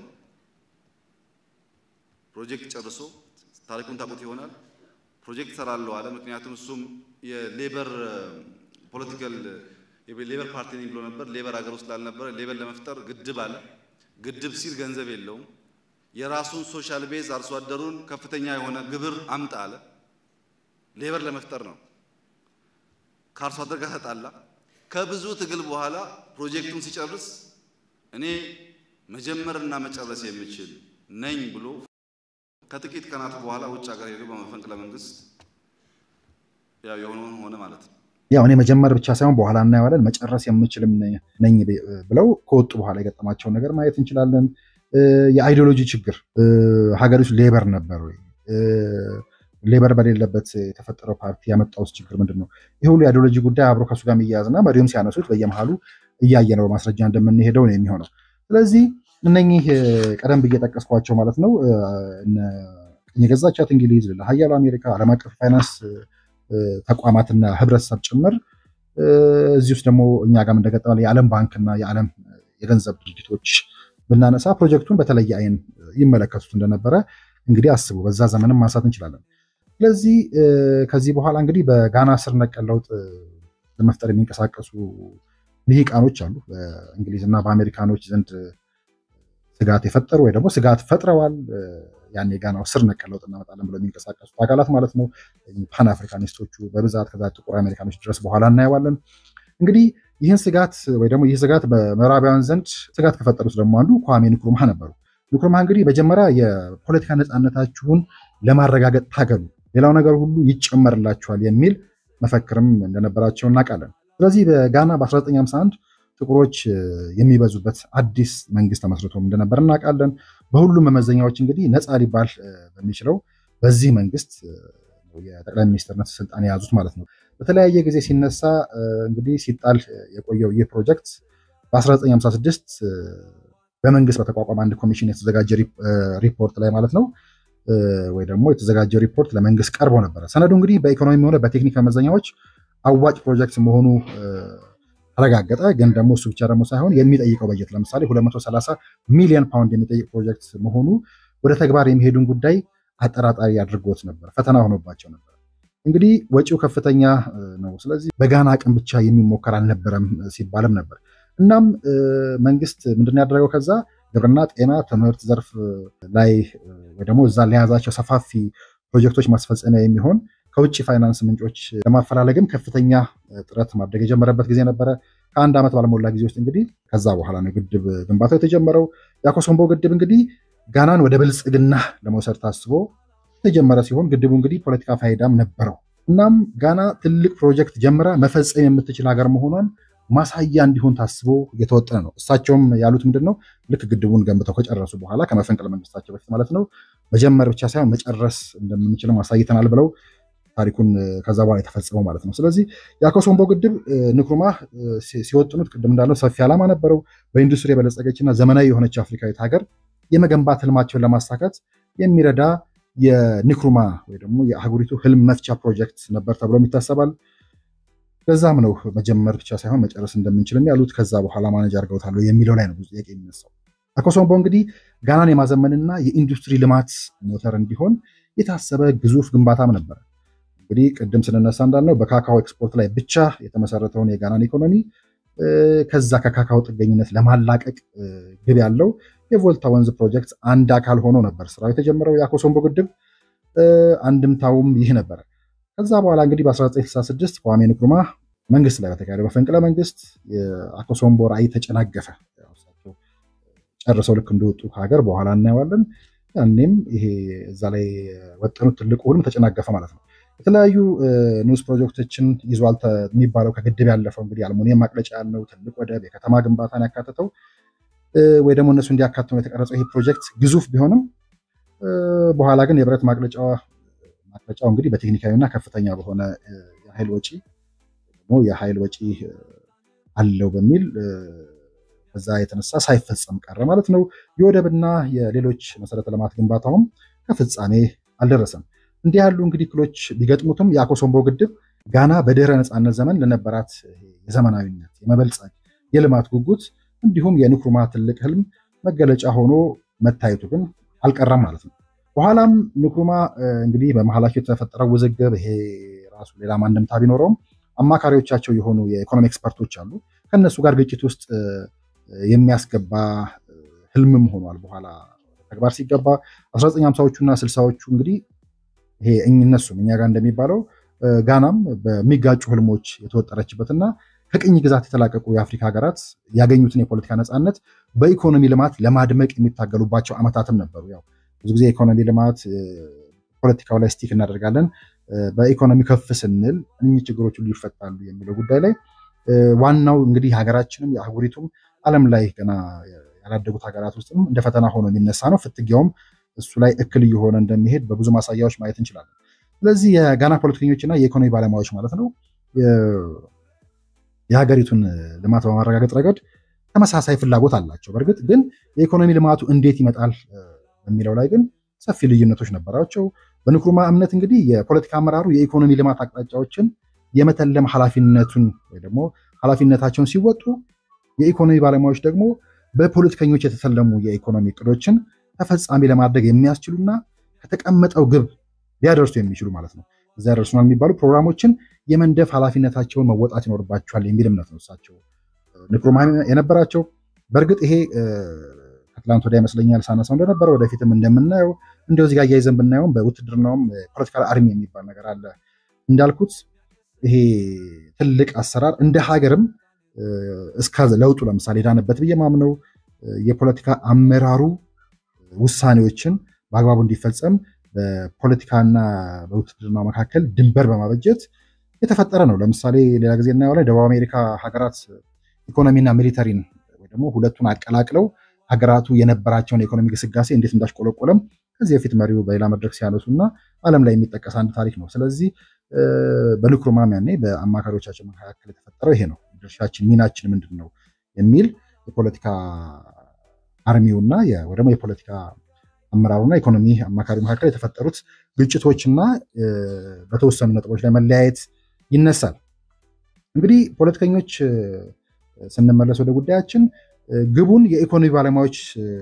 ፕሮጀክት ጨርሶ ታሪኩን ታውቁት ይሆናል። ፕሮጀክት ሰራለሁ አለ። ምክንያቱም እሱም የሌበር ፖለቲካል ሌበር ፓርቲ ነኝ ብሎ ነበር። ሌበር ሀገር ውስጥ ላልነበረ ሌበር ለመፍጠር ግድብ አለ። ግድብ ሲል ገንዘብ የለውም። የራሱን ሶሻል ቤዝ አርሶ አደሩን ከፍተኛ የሆነ ግብር አምጣ አለ። ሌበር ለመፍጠር ነው። ከአርሶ አደር ጋር ተጣላ። ከብዙ ትግል በኋላ ፕሮጀክቱን ሲጨርስ እኔ መጀመርና መጨረስ የምችል ነኝ ብሎ ከጥቂት ቀናት በኋላ ውጭ ሀገር ሄዶ በመፈንቅለ መንግስት ያው የሆነውን ሆነ ማለት ነው። ያው እኔ መጀመር ብቻ ሳይሆን በኋላ እናየዋለን መጨረስ የምችልም ነኝ ብለው ከወጡ በኋላ የገጠማቸውን ነገር ማየት እንችላለን። የአይዲዮሎጂ ችግር ሀገሪቱ ሌበር ነበር ወይ? ሌበር በሌለበት የተፈጠረው ፓርቲ ያመጣውስ ችግር ምንድን ነው? ይህ ሁሉ የአይዲዮሎጂ ጉዳይ አብሮ ከሱ ጋር የሚያያዝና መሪውም ሲያነሱት በየመሃሉ እያየ ነው በማስረጃ እንደምንሄደው ነው የሚሆነው። ስለዚህ እነኚህ ቀደም ብዬ ጠቀስኳቸው ማለት ነው ቅኝ የገዛቻት እንግሊዝ፣ ሀያሉ አሜሪካ፣ ዓለም አቀፍ ፋይናንስ ተቋማትና ህብረተሰብ ጭምር እዚህ ውስጥ ደግሞ እኛ ጋር እንደገጠመ የዓለም ባንክና የዓለም የገንዘብ ድርጅቶች ብናነሳ ፕሮጀክቱን በተለየ አይን ይመለከቱት እንደነበረ እንግዲህ አስቡ። በዛ ዘመንም ማንሳት እንችላለን። ስለዚህ ከዚህ በኋላ እንግዲህ በጋና ስር ነቀል ለውጥ ለመፍጠር የሚንቀሳቀሱ ልሂቃኖች አሉ። በእንግሊዝና በአሜሪካኖች ዘንድ ስጋት የፈጠሩ ወይ ደግሞ ስጋት ፈጥረዋል። ያን የጋናው ስር ነቀል ለውጥ እናመጣለን ብለው የሚንቀሳቀሱት አካላት ማለት ነው። ፓን አፍሪካኒስቶቹ በብዛት ከዛ ጥቁር አሜሪካኖች ድረስ በኋላ እናየዋለን። እንግዲህ ይህን ስጋት ወይ ደግሞ ይህ ስጋት በምዕራባውያን ዘንድ ስጋት ከፈጠሩት ደግሞ አንዱ ኳሜ ንክሩማ ነበሩ። ንክሩማ እንግዲህ መጀመሪያ የፖለቲካ ነፃነታችሁን ለማረጋገጥ ታገሉ፣ ሌላው ነገር ሁሉ ይጨመርላችኋል የሚል መፈክርም እንደነበራቸው እናውቃለን። ስለዚህ በጋና በ1951 ጥቁሮች የሚበዙበት አዲስ መንግስት ተመስርቶም እንደነበር እናውቃለን። በሁሉም መመዘኛዎች እንግዲህ ነፃ ሊባል በሚችለው በዚህ መንግስት የጠቅላይ ሚኒስትርነት ስልጣን የያዙት ማለት ነው። በተለያየ ጊዜ ሲነሳ እንግዲህ ሲጣል የቆየው ይህ ፕሮጀክት በ1956 በመንግስት በተቋቋመ አንድ ኮሚሽን የተዘጋጀ ሪፖርት ላይ ማለት ነው ወይ ደግሞ የተዘጋጀ ሪፖርት ለመንግስት ቀርቦ ነበረ። ሰነዱ እንግዲህ በኢኮኖሚ ሆነ በቴክኒክ መመዘኛዎች አዋጭ ፕሮጀክት መሆኑ ተረጋገጠ። ግን ደግሞ እሱ ብቻ ደግሞ ሳይሆን የሚጠይቀው በጀት ለምሳሌ 230 ሚሊዮን ፓውንድ የሚጠይቅ ፕሮጀክት መሆኑ ወደ ተግባር የሚሄዱን ጉዳይ አጠራጣሪ አድርጎት ነበር፣ ፈተና ሆኖባቸው ነበር። እንግዲህ ወጪው ከፍተኛ ነው። ስለዚህ በጋና አቅም ብቻ የሚሞከር አልነበረም ሲባልም ነበር። እናም መንግስት ምንድን ያደረገው ከዛ ግብርና፣ ጤና፣ ትምህርት ዘርፍ ላይ ወይ ደግሞ እዛ ለያዛቸው ሰፋፊ ፕሮጀክቶች ማስፈጸሚያ የሚሆን ከውጭ ፋይናንስ ምንጮች ለማፈላለግም ከፍተኛ ጥረት ማድረግ የጀመረበት ጊዜ ነበረ። ከአንድ ዓመት ባልሞላ ጊዜ ውስጥ እንግዲህ ከዛ በኋላ ነው ግድብ ግንባታው የተጀመረው። የአኮሶምቦ ግድብ እንግዲህ ጋናን ወደ ብልጽግና ለመውሰድ ታስቦ የተጀመረ ሲሆን ግድቡ እንግዲህ ፖለቲካ ፋይዳም ነበረው። እናም ጋና ትልቅ ፕሮጀክት ጀምራ መፈጸም የምትችል ሀገር መሆኗን ማሳያ እንዲሆን ታስቦ እየተወጠነ ነው። እሳቸውም ያሉት ምንድን ነው? ልክ ግድቡን ገንብተው ከጨረሱ በኋላ ከመፈንቅለ መንግስታቸው በፊት ማለት ነው መጀመር ብቻ ሳይሆን መጨረስ እንደምንችልም አሳይተናል ብለው ታሪኩን ከዛ በኋላ የተፈጸመው ማለት ነው። ስለዚህ የአኮሶምቦ ግድብ ንክሩማ ሲወጥኑት ቅድም እንዳለው ሰፊ ዓላማ ነበረው። በኢንዱስትሪ የበለጸገችና ዘመናዊ የሆነች አፍሪካዊት ሀገር የመገንባት ህልማቸውን ለማሳካት የሚረዳ የንክሩማ ወይ ደግሞ የአህጉሪቱ ህልም መፍቻ ፕሮጀክት ነበር ተብሎም ይታሰባል። ለዛም ነው መጀመር ብቻ ሳይሆን መጨረስ እንደምንችልም ያሉት። ከዛ በኋላ ማነጅ አድርገውታል የሚለው ላይ ነው ብዙ ጥያቄ የሚነሳው። አኮሶምቦ እንግዲህ ጋናን የማዘመንና የኢንዱስትሪ ልማት ሞተር እንዲሆን የታሰበ ግዙፍ ግንባታም ነበር። እንግዲህ ቅድም ስንነሳ እንዳልነው በካካኦ ኤክስፖርት ላይ ብቻ የተመሰረተውን የጋናን ኢኮኖሚ ከዛ ከካካኦ ጥገኝነት ለማላቀቅ ግብ ያለው የቮልታ ወንዝ ፕሮጀክት አንድ አካል ሆኖ ነበር ስራው የተጀመረው። የአኮሶምቦ ግድብ አንድምታውም ይህ ነበረ። ከዛ በኋላ እንግዲህ በ1966 kwame ንክሩማ መንግስት ላይ በተካሄደው መፈንቅለ መንግስት የአኮሶምቦ ራዕይ ተጨናገፈ። ጨርሰው ልክ እንደወጡ ከሀገር በኋላ እናየዋለን። ያኔም ይሄ እዛ ላይ ወጠኑት ትልቁ ሁሉም ተጨናገፈ ማለት ነው። የተለያዩ ንዑስ ፕሮጀክቶችን ይዟል የሚባለው ከግድብ ያለፈው እንግዲህ አልሙኒየም ማቅለጫ ያለው ትልቅ ወደብ፣ የከተማ ግንባታን ያካተተው ወይ ደግሞ እነሱ እንዲያካትሙ የተቀረጸው ይህ ፕሮጀክት ግዙፍ ቢሆንም በኋላ ግን የብረት ማቅለጫው እንግዲህ በቴክኒካዊና ከፍተኛ በሆነ የኃይል ወጪ የኃይል ወጪ አለው በሚል በዛ የተነሳ ሳይፈጸም ቀረ ማለት ነው። የወደብና የሌሎች መሰረተ ልማት ግንባታውም ከፍጻሜ አልደረሰም። እንዲህ ያሉ እንግዲህ እክሎች ቢገጥሙትም የአኮሶምቦ ግድብ ጋና በድህረ ነፃነት ዘመን ለነበራት የዘመናዊነት፣ የመበልጸግ፣ የልማት ጉጉት እንዲሁም የንክሩማ ትልቅ ህልም መገለጫ ሆኖ መታየቱ ግን አልቀረም ማለት ነው። በኋላም ንክሩማ እንግዲህ በመሀላቸው የተፈጠረው ውዝግብ ይሄ ራሱ ሌላ አንድምታ ቢኖረውም አማካሪዎቻቸው የሆኑ የኢኮኖሚ ኤክስፐርቶች አሉ። ከእነሱ ጋር ግጭት ውስጥ የሚያስገባ ህልምም ሆኗል። በኋላ ተግባር ሲገባ 1950ዎቹ እና ስልሳዎቹ እንግዲህ ይሄ እነሱም እኛ ጋር እንደሚባለው ጋናም በሚጋጩ ህልሞች የተወጠረችበትና ከቅኝ ግዛት የተላቀቁ የአፍሪካ ሀገራት ያገኙትን የፖለቲካ ነፃነት በኢኮኖሚ ልማት ለማድመቅ የሚታገሉባቸው ዓመታትም ነበሩ። ያው ብዙ ጊዜ የኢኮኖሚ ልማት ፖለቲካው ላይ ስቲክ እናደርጋለን። በኢኮኖሚ ከፍ ስንል እኚህ ችግሮች ሁሉ ይፈታሉ የሚለው ጉዳይ ላይ ዋናው እንግዲህ ሀገራችንም የአህጉሪቱም ዓለም ላይ ገና ያላደጉት ሀገራት ውስጥም እንደ ፈተና ሆኖ የሚነሳ ነው። ፍትጊያውም እሱ ላይ እክል እየሆነ እንደሚሄድ በብዙ ማሳያዎች ማየት እንችላለን። ስለዚህ የጋና ፖለቲከኞችና የኢኮኖሚ ባለሙያዎች ማለት ነው የሀገሪቱን ልማት በማረጋገጥ ረገድ ተመሳሳይ ፍላጎት አላቸው። በእርግጥ ግን የኢኮኖሚ ልማቱ እንዴት ይመጣል በሚለው ላይ ግን ሰፊ ልዩነቶች ነበራቸው። በንክሩማ እምነት እንግዲህ የፖለቲካ አመራሩ የኢኮኖሚ ልማት አቅጣጫዎችን የመተለም ኃላፊነቱን ወይ ደግሞ ኃላፊነታቸውን ሲወጡ፣ የኢኮኖሚ ባለሙያዎች ደግሞ በፖለቲከኞች የተሰለሙ የኢኮኖሚ እቅዶችን ተፈጻሚ ለማድረግ የሚያስችሉና ከተቀመጠው ግብ ሊያደርሱ የሚችሉ ማለት ነው እዛ ያደርሱናል የሚባሉ ፕሮግራሞችን የመንደፍ ኃላፊነታቸውን መወጣት ይኖርባቸዋል የሚል እምነት ነው እሳቸው ንክሩማ የነበራቸው። በእርግጥ ይሄ ከትላንት ወዲያ ይመስለኛል ሳነሳው እንደነበረ ወደፊትም እንደምናየው እንደው እዚህ ጋር እያይዘን ብናየውም በውትድርናውም ፖለቲካል አርሚ የሚባል ነገር አለ። እንዳልኩት ይሄ ትልቅ አሰራር እንደ ሀገርም እስከ ለውጡ ለምሳሌ ዳነበት ብዬ ማምነው የፖለቲካ አመራሩ ውሳኔዎችን በአግባቡ እንዲፈጸም በፖለቲካና በውትድርና መካከል ድንበር በማበጀት የተፈጠረ ነው። ለምሳሌ ሌላ ጊዜ እናየው ላይ ደቡብ አሜሪካ ሀገራት ኢኮኖሚና ሚሊተሪን ወይ ደግሞ ሁለቱን አቀላቅለው ሀገራቱ የነበራቸውን የኢኮኖሚ ግስጋሴ እንዴት እንዳሽቆለቆለም ከዚህ በፊት መሪው በሌላ መድረክ ሲያነሱ እና ዓለም ላይ የሚጠቀስ አንድ ታሪክ ነው። ስለዚህ በንክሩማም ያኔ በአማካሪዎቻችን መካከል የተፈጠረው ይሄ ነው። ድርሻችን ሚናችን ምንድን ነው የሚል የፖለቲካ አርሚውና ወይ ደግሞ የፖለቲካ አመራሩና ኢኮኖሚ አማካሪ መካከል የተፈጠሩት ግጭቶችና በተወሰኑ ነጥቦች ላይ መለያየት ይነሳል። እንግዲህ ፖለቲከኞች ስንመለስ ወደ ጉዳያችን ግቡን የኢኮኖሚ ባለሙያዎች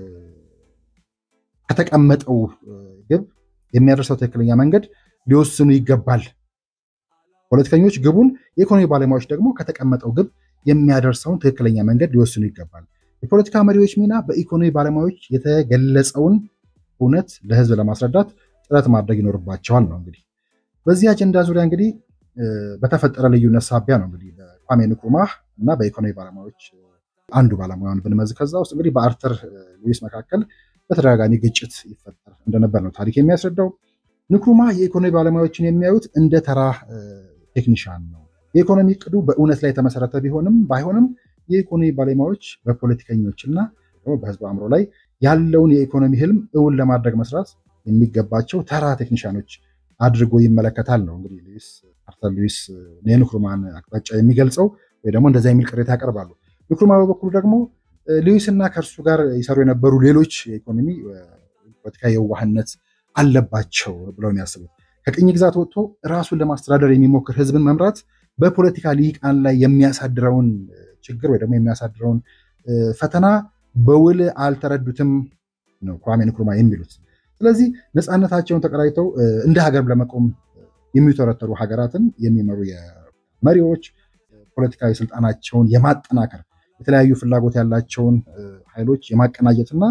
ከተቀመጠው ግብ የሚያደርሰው ትክክለኛ መንገድ ሊወስኑ ይገባል። ፖለቲከኞች ግቡን፣ የኢኮኖሚ ባለሙያዎች ደግሞ ከተቀመጠው ግብ የሚያደርሰውን ትክክለኛ መንገድ ሊወስኑ ይገባል። የፖለቲካ መሪዎች ሚና በኢኮኖሚ ባለሙያዎች የተገለጸውን እውነት ለሕዝብ ለማስረዳት ጥረት ማድረግ ይኖርባቸዋል ነው። እንግዲህ በዚህ አጀንዳ ዙሪያ እንግዲህ በተፈጠረ ልዩነት ሳቢያ ነው እንግዲህ በኳሜ ንክሩማህ እና በኢኮኖሚ ባለሙያዎች አንዱ ባለሙያን ብንመዝ ከዛ ውስጥ እንግዲህ በአርተር ሉዊስ መካከል በተደጋጋሚ ግጭት ይፈጠር እንደነበር ነው ታሪክ የሚያስረዳው። ንክሩማህ የኢኮኖሚ ባለሙያዎችን የሚያዩት እንደ ተራ ቴክኒሻን ነው። የኢኮኖሚ እቅዱ በእውነት ላይ የተመሰረተ ቢሆንም ባይሆንም የኢኮኖሚ ባለሙያዎች በፖለቲከኞችና በህዝብ አእምሮ ላይ ያለውን የኢኮኖሚ ህልም እውን ለማድረግ መስራት የሚገባቸው ተራ ቴክኒሻኖች አድርጎ ይመለከታል ነው እንግዲህ ሉዊስ አርተር ሉዊስ የንክሩማን አቅጣጫ የሚገልጸው ወይ ደግሞ እንደዚያ የሚል ቅሬታ ያቀርባሉ። ንክሩማ በበኩሉ ደግሞ ሉዊስ እና ከእርሱ ጋር ይሰሩ የነበሩ ሌሎች የኢኮኖሚ ፖለቲካ የዋህነት አለባቸው ብለው የሚያስቡት ከቅኝ ግዛት ወጥቶ ራሱን ለማስተዳደር የሚሞክር ህዝብን መምራት በፖለቲካ ልሂቃን ላይ የሚያሳድረውን ችግር ወይ ደግሞ የሚያሳድረውን ፈተና በውል አልተረዱትም ነው ኳሜ ንክሩማ የሚሉት። ስለዚህ ነፃነታቸውን ተቀዳጅተው እንደ ሀገር ለመቆም የሚተረተሩ ሀገራትን የሚመሩ መሪዎች ፖለቲካዊ ስልጣናቸውን የማጠናከር የተለያዩ ፍላጎት ያላቸውን ኃይሎች የማቀናጀትና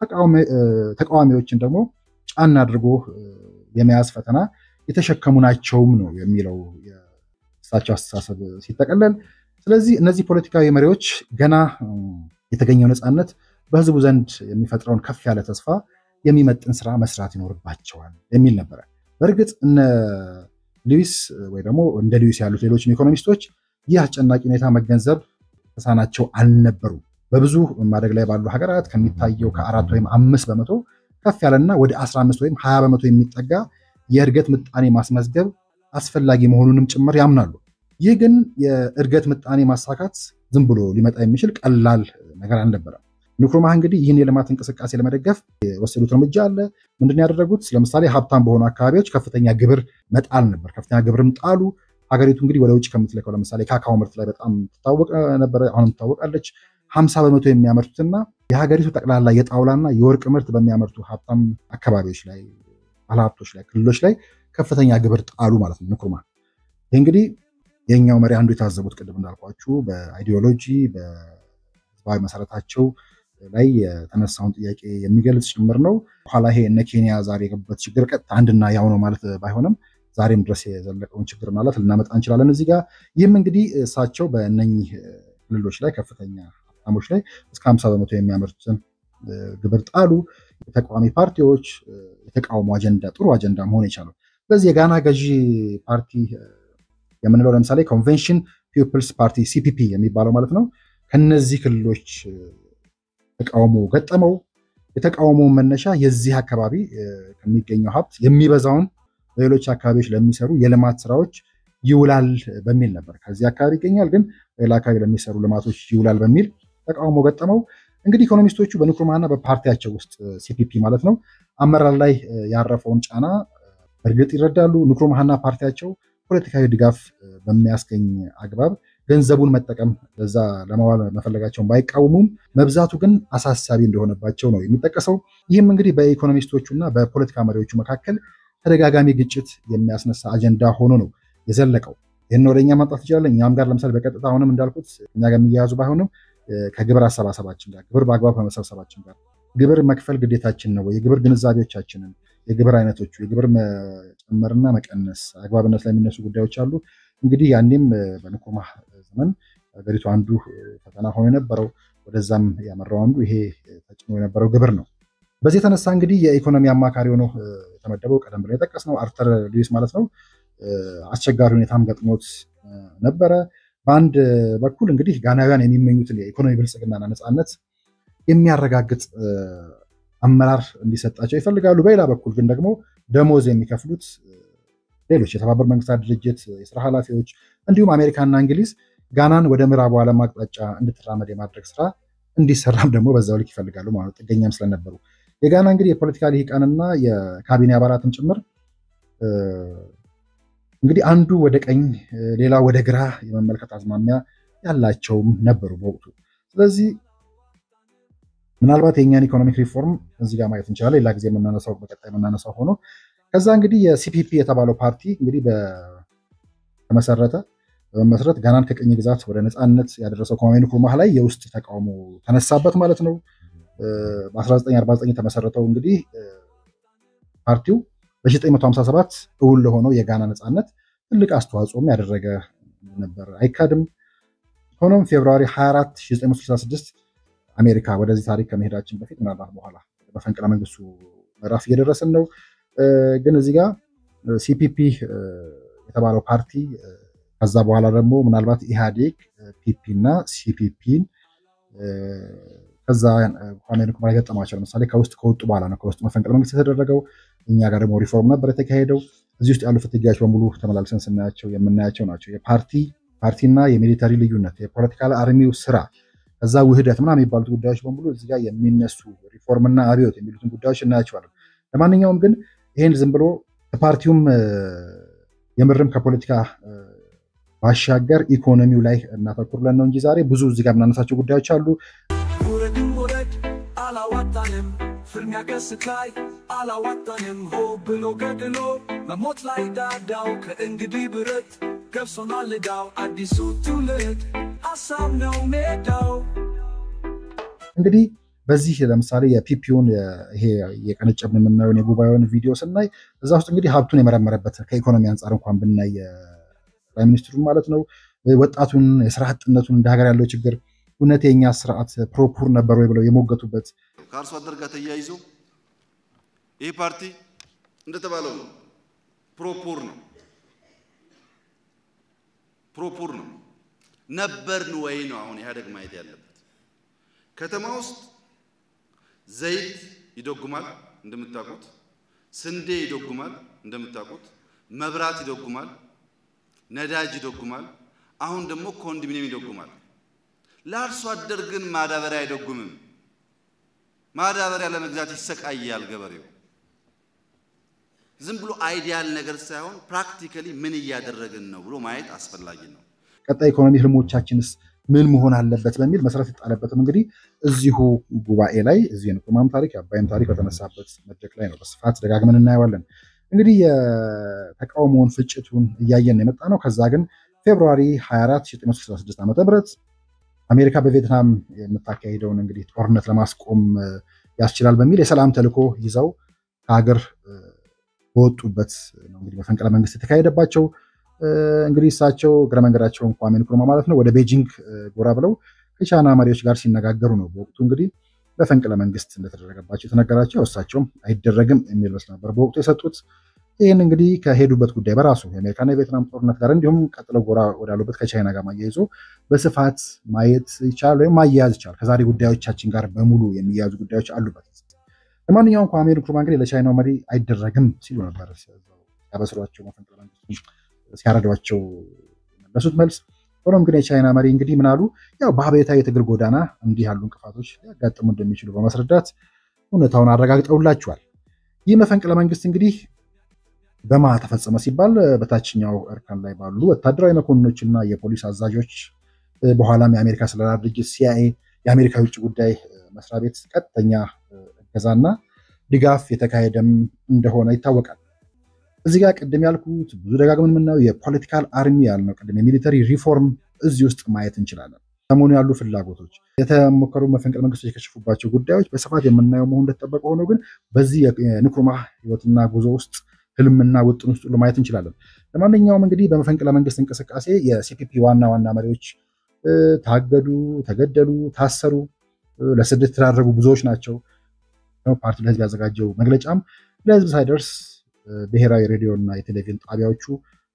ተቃዋሚዎችን ደግሞ ጫና አድርጎ የመያዝ ፈተና የተሸከሙ ናቸውም ነው የሚለው የእሳቸው አስተሳሰብ ሲጠቀለል። ስለዚህ እነዚህ ፖለቲካዊ መሪዎች ገና የተገኘው ነፃነት በህዝቡ ዘንድ የሚፈጥረውን ከፍ ያለ ተስፋ የሚመጥን ስራ መስራት ይኖርባቸዋል የሚል ነበረ። በእርግጥ እነ ሉዊስ ወይ ደግሞ እንደ ሉዊስ ያሉት ሌሎችም ኢኮኖሚስቶች ይህ አስጨናቂ ሁኔታ መገንዘብ ተሳናቸው አልነበሩም። በብዙ ማደግ ላይ ባሉ ሀገራት ከሚታየው ከአራት ወይም አምስት በመቶ ከፍ ያለና ወደ 15 ወይም 20 በመቶ የሚጠጋ የእድገት ምጣኔ ማስመዝገብ አስፈላጊ መሆኑንም ጭምር ያምናሉ። ይህ ግን የእድገት ምጣኔ ማሳካት ዝም ብሎ ሊመጣ የሚችል ቀላል ነገር አልነበረም። ንክሩማህ እንግዲህ ይህን የልማት እንቅስቃሴ ለመደገፍ የወሰዱት እርምጃ አለ። ምንድን ያደረጉት? ለምሳሌ ሀብታም በሆኑ አካባቢዎች ከፍተኛ ግብር መጣል ነበር። ከፍተኛ ግብርም ጣሉ። ሀገሪቱ እንግዲህ ወደ ውጭ ከምትልከው ለምሳሌ ካካዎ ምርት ላይ በጣም ትታወቅ ነበረ፣ አሁንም ትታወቃለች። ሀምሳ በመቶ የሚያመርቱትና የሀገሪቱ ጠቅላላ የጣውላና የወርቅ ምርት በሚያመርቱ ሀብታም አካባቢዎች ላይ ባለሀብቶች ላይ ክልሎች ላይ ከፍተኛ ግብር ጣሉ ማለት ነው ንክሩማህ። ይህ እንግዲህ የኛው መሪ አንዱ የታዘቡት ቅድም እንዳልኳችሁ በአይዲዮሎጂ በህዝባዊ መሰረታቸው ላይ የተነሳውን ጥያቄ የሚገልጽ ጭምር ነው። በኋላ ይሄ እነ ኬንያ ዛሬ የገቡበት ችግር ቀጥታ አንድና ያው ነው ማለት ባይሆንም ዛሬም ድረስ የዘለቀውን ችግር ማለት ልናመጣ እንችላለን እዚህ ጋር። ይህም እንግዲህ እሳቸው በእነኚህ ክልሎች ላይ ከፍተኛ ሀብታሞች ላይ እስከ ሀምሳ በመቶ የሚያመርቱትን ግብር ጣሉ። የተቃዋሚ ፓርቲዎች የተቃውሞ አጀንዳ ጥሩ አጀንዳ መሆን የቻለው ስለዚህ የጋና ገዢ ፓርቲ የምንለው ለምሳሌ ኮንቬንሽን ፒፕልስ ፓርቲ ሲፒፒ የሚባለው ማለት ነው ከነዚህ ክልሎች ተቃውሞ ገጠመው። የተቃውሞ መነሻ የዚህ አካባቢ ከሚገኘው ሀብት የሚበዛውን በሌሎች አካባቢዎች ለሚሰሩ የልማት ስራዎች ይውላል በሚል ነበር። ከዚህ አካባቢ ይገኛል፣ ግን በሌላ አካባቢ ለሚሰሩ ልማቶች ይውላል በሚል ተቃውሞ ገጠመው። እንግዲህ ኢኮኖሚስቶቹ በንክሩማህና በፓርቲያቸው ውስጥ ሲፒፒ ማለት ነው አመራር ላይ ያረፈውን ጫና እርግጥ ይረዳሉ። ንክሩማህና ፓርቲያቸው ፖለቲካዊ ድጋፍ በሚያስገኝ አግባብ ገንዘቡን መጠቀም በዛ ለማዋል መፈለጋቸውን ባይቃወሙም መብዛቱ ግን አሳሳቢ እንደሆነባቸው ነው የሚጠቀሰው። ይህም እንግዲህ በኢኮኖሚስቶቹ እና በፖለቲካ መሪዎቹ መካከል ተደጋጋሚ ግጭት የሚያስነሳ አጀንዳ ሆኖ ነው የዘለቀው። ይህን ወደ እኛ ማምጣት እንችላለን። እኛም ጋር ለምሳሌ በቀጥታ አሁንም እንዳልኩት እኛ ጋር የሚያያዙ ባይሆንም ከግብር አሰባሰባችን ጋር ግብር በአግባብ ከመሰብሰባችን ጋር ግብር መክፈል ግዴታችን ነው ወይ? የግብር ግንዛቤዎቻችንን፣ የግብር አይነቶቹ፣ የግብር መጨመርና መቀነስ አግባብነት ላይ የሚነሱ ጉዳዮች አሉ። እንግዲህ ያኔም በንክሩማህ ዘመን ሀገሪቱ አንዱ ፈተና ሆኖ የነበረው ወደዛም ያመራው አንዱ ይሄ ተጭኖ የነበረው ግብር ነው። በዚህ የተነሳ እንግዲህ የኢኮኖሚ አማካሪ ሆኖ የተመደበው ቀደም ብለን የጠቀስነው አርተር ሉዊስ ማለት ነው አስቸጋሪ ሁኔታም ገጥሞት ነበረ። በአንድ በኩል እንግዲህ ጋናውያን የሚመኙትን የኢኮኖሚ ብልጽግናና ነፃነት የሚያረጋግጥ አመራር እንዲሰጣቸው ይፈልጋሉ። በሌላ በኩል ግን ደግሞ ደሞዝ የሚከፍሉት ሌሎች የተባበሩት መንግስታት ድርጅት የስራ ኃላፊዎች እንዲሁም አሜሪካና እንግሊዝ ጋናን ወደ ምዕራቡ ዓለም አቅጣጫ እንድትራመድ የማድረግ ስራ እንዲሰራም ደግሞ በዛው ልክ ይፈልጋሉ ማለት ጥገኛም ስለነበሩ የጋና እንግዲህ የፖለቲካ ልሂቃንና የካቢኔ አባላትም ጭምር እንግዲህ አንዱ ወደ ቀኝ ሌላ ወደ ግራ የመመልከት አዝማሚያ ያላቸውም ነበሩ በወቅቱ። ስለዚህ ምናልባት የእኛን ኢኮኖሚክ ሪፎርም እዚህ ጋር ማየት እንችላለን። ሌላ ጊዜ የምናነሳው በቀጣይ የምናነሳው ሆኖ ከዛ እንግዲህ የሲፒፒ የተባለው ፓርቲ እንግዲህ በተመሰረተ በመመስረት ጋናን ከቅኝ ግዛት ወደ ነፃነት ያደረሰው ከማሜ ንክሩማህ ላይ የውስጥ ተቃውሞ ተነሳበት ማለት ነው። በ1949 የተመሰረተው እንግዲህ ፓርቲው በ1957 እውን ለሆነው የጋና ነፃነት ትልቅ አስተዋጽኦም ያደረገ ነበር፣ አይካድም። ሆኖም ፌብርዋሪ 24 1966 አሜሪካ ወደዚህ ታሪክ ከመሄዳችን በፊት ምናልባት በኋላ በፈንቅለ መንግስቱ ምዕራፍ እየደረስን ነው። ግን እዚህ ጋር ሲፒፒ የተባለው ፓርቲ ከዛ በኋላ ደግሞ ምናልባት ኢህአዴግ ፒፒ እና ሲፒፒን ከዛ ኳሜ ንክሩማህ የገጠማቸው ለምሳሌ ከውስጥ ከወጡ በኋላ ነው ከውስጥ መፈንቅለ መንግስት የተደረገው። እኛ ጋር ደግሞ ሪፎርም ነበር የተካሄደው። እዚህ ውስጥ ያሉ ፍትጊያዎች በሙሉ ተመላልሰን ስናያቸው የምናያቸው ናቸው። የፓርቲ ፓርቲና የሚሊተሪ ልዩነት፣ የፖለቲካል አርሚው ስራ፣ ከዛ ውህደት ምናምን የሚባሉት ጉዳዮች በሙሉ እዚህ ጋር የሚነሱ ሪፎርምና አብዮት የሚሉትን ጉዳዮች እናያቸዋለን። ለማንኛውም ግን ይህን ዝም ብሎ ፓርቲውም የምርም ከፖለቲካ ባሻገር ኢኮኖሚው ላይ እናተኩር ብለን ነው እንጂ ዛሬ ብዙ እዚህ ጋር የምናነሳቸው ጉዳዮች አሉ። ውረድም ውረድ አላዋጣንም፣ ፍልሚያ ገስት ላይ አላዋጣንም። ሆ ብሎ ገድሎ መሞት ላይ ዳዳው ከእንግዲህ ብረት ገብሶናል ዕዳው። አዲሱ ትውልድ ሀሳብ ነው ሜዳው። እንግዲህ በዚህ ለምሳሌ የፒፒውን ይሄ የቀነጨብን የምናየውን የጉባኤውን ቪዲዮ ስናይ እዛ ውስጥ እንግዲህ ሀብቱን የመረመረበት ከኢኮኖሚ አንጻር እንኳን ብናይ ጠቅላይ ሚኒስትሩን ማለት ነው ወጣቱን የስራ አጥነቱን እንደ ሀገር ያለው ችግር እውነት የኛ ስርዓት ፕሮፑር ነበር ወይ ብለው የሞገቱበት ከአርሶ አደር ጋር ተያይዞ ይህ ፓርቲ እንደተባለው ነው። ፕሮፑር ነው ፕሮፑር ነው ነበርን ወይ ነው አሁን ኢህአዴግ ማየት ያለበት። ከተማ ውስጥ ዘይት ይደጉማል እንደምታውቁት፣ ስንዴ ይደጉማል እንደምታውቁት፣ መብራት ይደጉማል፣ ነዳጅ ይደጉማል። አሁን ደግሞ ኮንዶሚኒየም ይደጉማል። ለአርሶ አደር ግን ማዳበሪያ አይደጉምም። ማዳበሪያ ለመግዛት ይሰቃያል ገበሬው። ዝም ብሎ አይዲያል ነገር ሳይሆን ፕራክቲካሊ ምን እያደረግን ነው ብሎ ማየት አስፈላጊ ነው። ቀጣይ ኢኮኖሚ ህልሞቻችንስ ምን መሆን አለበት በሚል መሰረት የጣለበትም እንግዲህ እዚሁ ጉባኤ ላይ እዚሁ የንቁማም ታሪክ የአባይም ታሪክ በተነሳበት መድረክ ላይ ነው። በስፋት ደጋግመን እናየዋለን። እንግዲህ የተቃውሞውን ፍጭቱን እያየን የመጣ ነው። ከዛ ግን ፌብሩዋሪ 24 1966 ዓ ም አሜሪካ በቪየትናም የምታካሄደውን እንግዲህ ጦርነት ለማስቆም ያስችላል በሚል የሰላም ተልዕኮ ይዘው ከሀገር በወጡበት ነው እንግዲህ መፈንቅለ መንግስት የተካሄደባቸው። እንግዲህ እሳቸው እግረ መንገዳቸውን ኳሜ ንክሩማ ማለት ነው ወደ ቤጂንግ ጎራ ብለው ከቻይና መሪዎች ጋር ሲነጋገሩ ነው። በወቅቱ እንግዲህ በፈንቅለ መንግስት እንደተደረገባቸው የተነገራቸው እሳቸውም አይደረግም የሚል መልስ ነበር በወቅቱ የሰጡት። ይህን እንግዲህ ከሄዱበት ጉዳይ በራሱ የአሜሪካና የቬትናም ጦርነት ጋር እንዲሁም ቀጥለው ጎራ ወዳሉበት ከቻይና ጋር ማያይዞ በስፋት ማየት ይቻላል ወይም ማያያዝ ይቻላል። ከዛሬ ጉዳዮቻችን ጋር በሙሉ የሚያያዙ ጉዳዮች አሉበት። ለማንኛውም ኳሜ ንክሩማ እንግዲህ ለቻይናው መሪ አይደረግም ሲሉ ነበር ያበስሯቸው መፈንቅለ መንግስቱን ሲያረዷቸው የመለሱት መልስ። ሆኖም ግን የቻይና መሪ እንግዲህ ምናሉ ያው በአብዮታዊ የትግል ጎዳና እንዲህ ያሉ እንቅፋቶች ሊያጋጥሙ እንደሚችሉ በማስረዳት እውነታውን አረጋግጠውላቸዋል። ይህ መፈንቅለ መንግስት እንግዲህ በማ ተፈጸመ ሲባል በታችኛው እርከን ላይ ባሉ ወታደራዊ መኮንኖችና የፖሊስ አዛዦች በኋላም የአሜሪካ ስለላ ድርጅት ሲአይኤ የአሜሪካ የውጭ ጉዳይ መስሪያ ቤት ቀጥተኛ እገዛና ድጋፍ የተካሄደም እንደሆነ ይታወቃል። እዚህ ጋር ቅድም ያልኩት ብዙ ደጋግመን የምናየው የፖለቲካል አርሚ ያልነው ቅድም የሚሊተሪ ሪፎርም እዚህ ውስጥ ማየት እንችላለን። ሰሞኑ ያሉ ፍላጎቶች፣ የተሞከሩ መፈንቅለ መንግስቶች የከሸፉባቸው ጉዳዮች በስፋት የምናየው መሆን እንደተጠበቀ ሆኖ ግን በዚህ የንክሩማ ህይወትና ጉዞ ውስጥ ህልምና ውጥን ውስጥ ሁሉ ማየት እንችላለን። ለማንኛውም እንግዲህ በመፈንቅለ መንግስት እንቅስቃሴ የሲፒፒ ዋና ዋና መሪዎች ታገዱ፣ ተገደሉ፣ ታሰሩ፣ ለስደት የተዳረጉ ብዙዎች ናቸው። ፓርቲ ለህዝብ ያዘጋጀው መግለጫም ለህዝብ ሳይደርስ ብሔራዊ ሬዲዮ እና የቴሌቪዥን ጣቢያዎቹ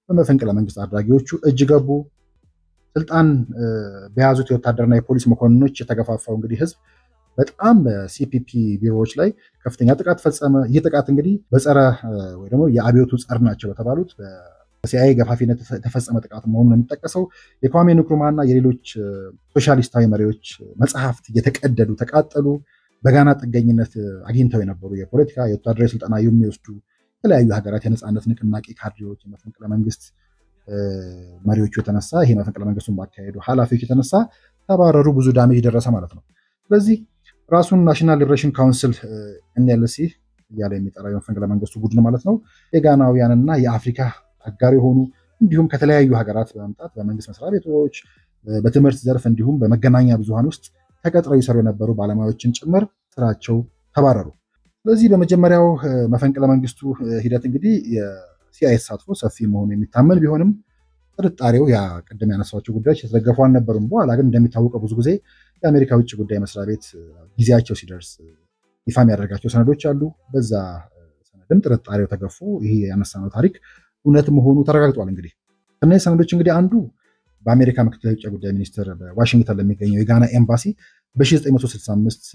በመፈንቅለ መንግስት አድራጊዎቹ እጅ ገቡ። ስልጣን በያዙት የወታደርና የፖሊስ መኮንኖች የተገፋፋው እንግዲህ ህዝብ በጣም በሲፒፒ ቢሮዎች ላይ ከፍተኛ ጥቃት ፈጸመ። ይህ ጥቃት እንግዲህ በጸረ ወይ ደግሞ የአብዮቱ ጸር ናቸው በተባሉት በሲአይኤ ገፋፊነት የተፈጸመ ጥቃት መሆኑን ነው የሚጠቀሰው። የኳሜ ንክሩማና የሌሎች ሶሻሊስታዊ መሪዎች መጽሐፍት እየተቀደዱ ተቃጠሉ። በጋና ጥገኝነት አግኝተው የነበሩ የፖለቲካ የወታደራዊ ስልጠና የሚወስዱ የተለያዩ ሀገራት የነፃነት ንቅናቄ ካድሬዎች የመፈንቅለ መንግስት መሪዎቹ የተነሳ ይሄ መፈንቅለ መንግስቱን ባካሄዱ ኃላፊዎች የተነሳ ተባረሩ። ብዙ ዳሜጅ ደረሰ ማለት ነው። ስለዚህ ራሱን ናሽናል ሊብሬሽን ካውንስል ኤንኤልሲ እያለ የሚጠራው የመፈንቅለ መንግስቱ ቡድን ማለት ነው የጋናውያንና የአፍሪካ አጋር የሆኑ እንዲሁም ከተለያዩ ሀገራት በመምጣት በመንግስት መስሪያ ቤቶች፣ በትምህርት ዘርፍ እንዲሁም በመገናኛ ብዙሃን ውስጥ ተቀጥረው ይሰሩ የነበሩ ባለሙያዎችን ጭምር ስራቸው ተባረሩ። ስለዚህ በመጀመሪያው መፈንቅለ መንግስቱ ሂደት እንግዲህ የሲአይኤ ተሳትፎ ሰፊ መሆኑ የሚታመን ቢሆንም ጥርጣሬው ያ ቅድም ያነሳቸው ጉዳዮች የተደገፉ አልነበሩም። በኋላ ግን እንደሚታወቀው ብዙ ጊዜ የአሜሪካ ውጭ ጉዳይ መስሪያ ቤት ጊዜያቸው ሲደርስ ይፋ የሚያደርጋቸው ሰነዶች አሉ። በዛ ሰነድም ጥርጣሬው ተገፎ ይሄ ያነሳነው ታሪክ እውነት መሆኑ ተረጋግጧል። እንግዲህ ከእነዚህ ሰነዶች እንግዲህ አንዱ በአሜሪካ ምክትል የውጭ ጉዳይ ሚኒስትር በዋሽንግተን ለሚገኘው የጋና ኤምባሲ በ1965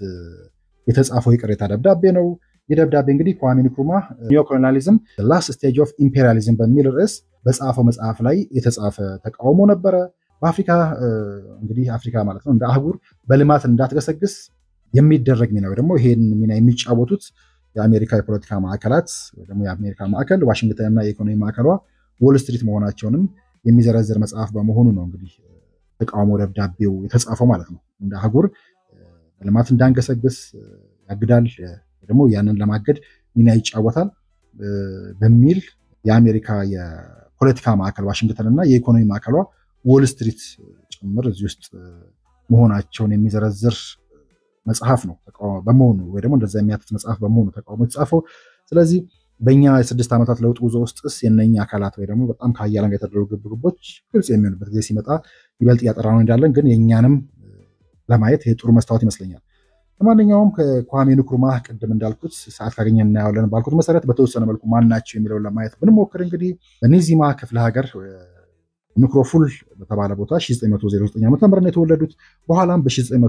የተጻፈው የቅሬታ ደብዳቤ ነው። ይህ ደብዳቤ እንግዲህ kwame nkrumah ኒዮ ኮሎኒያሊዝም ላስት ስቴጅ ኦፍ ኢምፔሪያሊዝም በሚል ርዕስ በጻፈው መጽሐፍ ላይ የተጻፈ ተቃውሞ ነበረ። በአፍሪካ እንግዲህ አፍሪካ ማለት ነው እንደ አህጉር በልማት እንዳትገሰግስ የሚደረግ ሚና ወይ ደግሞ ይሄን ሚና የሚጫወቱት የአሜሪካ የፖለቲካ ማዕከላት ወይ ደግሞ የአሜሪካ ማዕከል ዋሽንግተን እና የኢኮኖሚ ማዕከሏ ዎል ስትሪት መሆናቸውንም የሚዘረዝር መጽሐፍ በመሆኑ ነው እንግዲህ ተቃውሞ ደብዳቤው የተጻፈው ማለት ነው። እንደ አህጉር በልማት እንዳንገሰግስ ያግዳል፣ ደግሞ ያንን ለማገድ ሚና ይጫወታል በሚል የአሜሪካ የፖለቲካ ማዕከል ዋሽንግተን እና የኢኮኖሚ ማዕከሏ ዎል ስትሪት ጭምር እዚህ ውስጥ መሆናቸውን የሚዘረዝር መጽሐፍ ነው በመሆኑ ወይ ደግሞ እንደዛ የሚያትት መጽሐፍ በመሆኑ ተቃውሞ የተጻፈው። ስለዚህ በእኛ የስድስት ዓመታት ለውጥ ጉዞ ውስጥስ የነኛ አካላት ወይ ደግሞ በጣም ከሀያላን ጋር የተደረጉ ግብግቦች ግልጽ የሚሆንበት ጊዜ ሲመጣ ይበልጥ እያጠራ ነው እንዳለን፣ ግን የእኛንም ለማየት የጥሩ መስታወት ይመስለኛል። ለማንኛውም ከኳሜ ንክሩማህ ቅድም እንዳልኩት ሰዓት ካገኘ እናየዋለን ባልኩት መሰረት በተወሰነ መልኩ ማናቸው የሚለውን ለማየት ብንሞክር እንግዲህ በኒዚማ ክፍለ ሀገር ንክሮፉል በተባለ ቦታ 1909 ዓ ም የተወለዱት በኋላም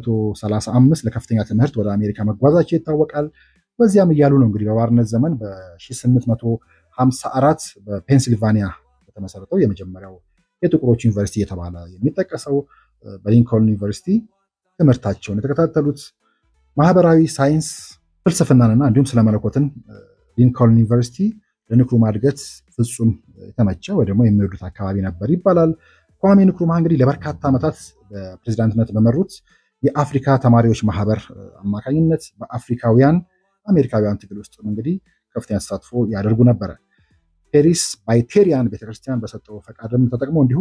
በ1935 ለከፍተኛ ትምህርት ወደ አሜሪካ መጓዛቸው ይታወቃል። በዚያም እያሉ ነው እንግዲህ በባርነት ዘመን በ1854 በፔንሲልቫኒያ በተመሰረተው የመጀመሪያው የጥቁሮች ዩኒቨርሲቲ የተባለ የሚጠቀሰው በሊንኮልን ዩኒቨርሲቲ ትምህርታቸውን የተከታተሉት ማህበራዊ ሳይንስ ፍልስፍናንና እንዲሁም ስለመለኮትን ሊንኮልን ዩኒቨርሲቲ ለንክሩማ እድገት ፍጹም የተመቸ ወይ ደግሞ የሚወዱት አካባቢ ነበር ይባላል። ኳሜ ንክሩማ እንግዲህ ለበርካታ ዓመታት በፕሬዚዳንትነት በመሩት የአፍሪካ ተማሪዎች ማህበር አማካኝነት በአፍሪካውያን አሜሪካውያን ትግል ውስጥ እንግዲህ ከፍተኛ ተሳትፎ ያደርጉ ነበረ። ፔሪስ ባይቴሪያን ቤተክርስቲያን በሰጠው ፈቃድም ተጠቅሞ እንዲሁ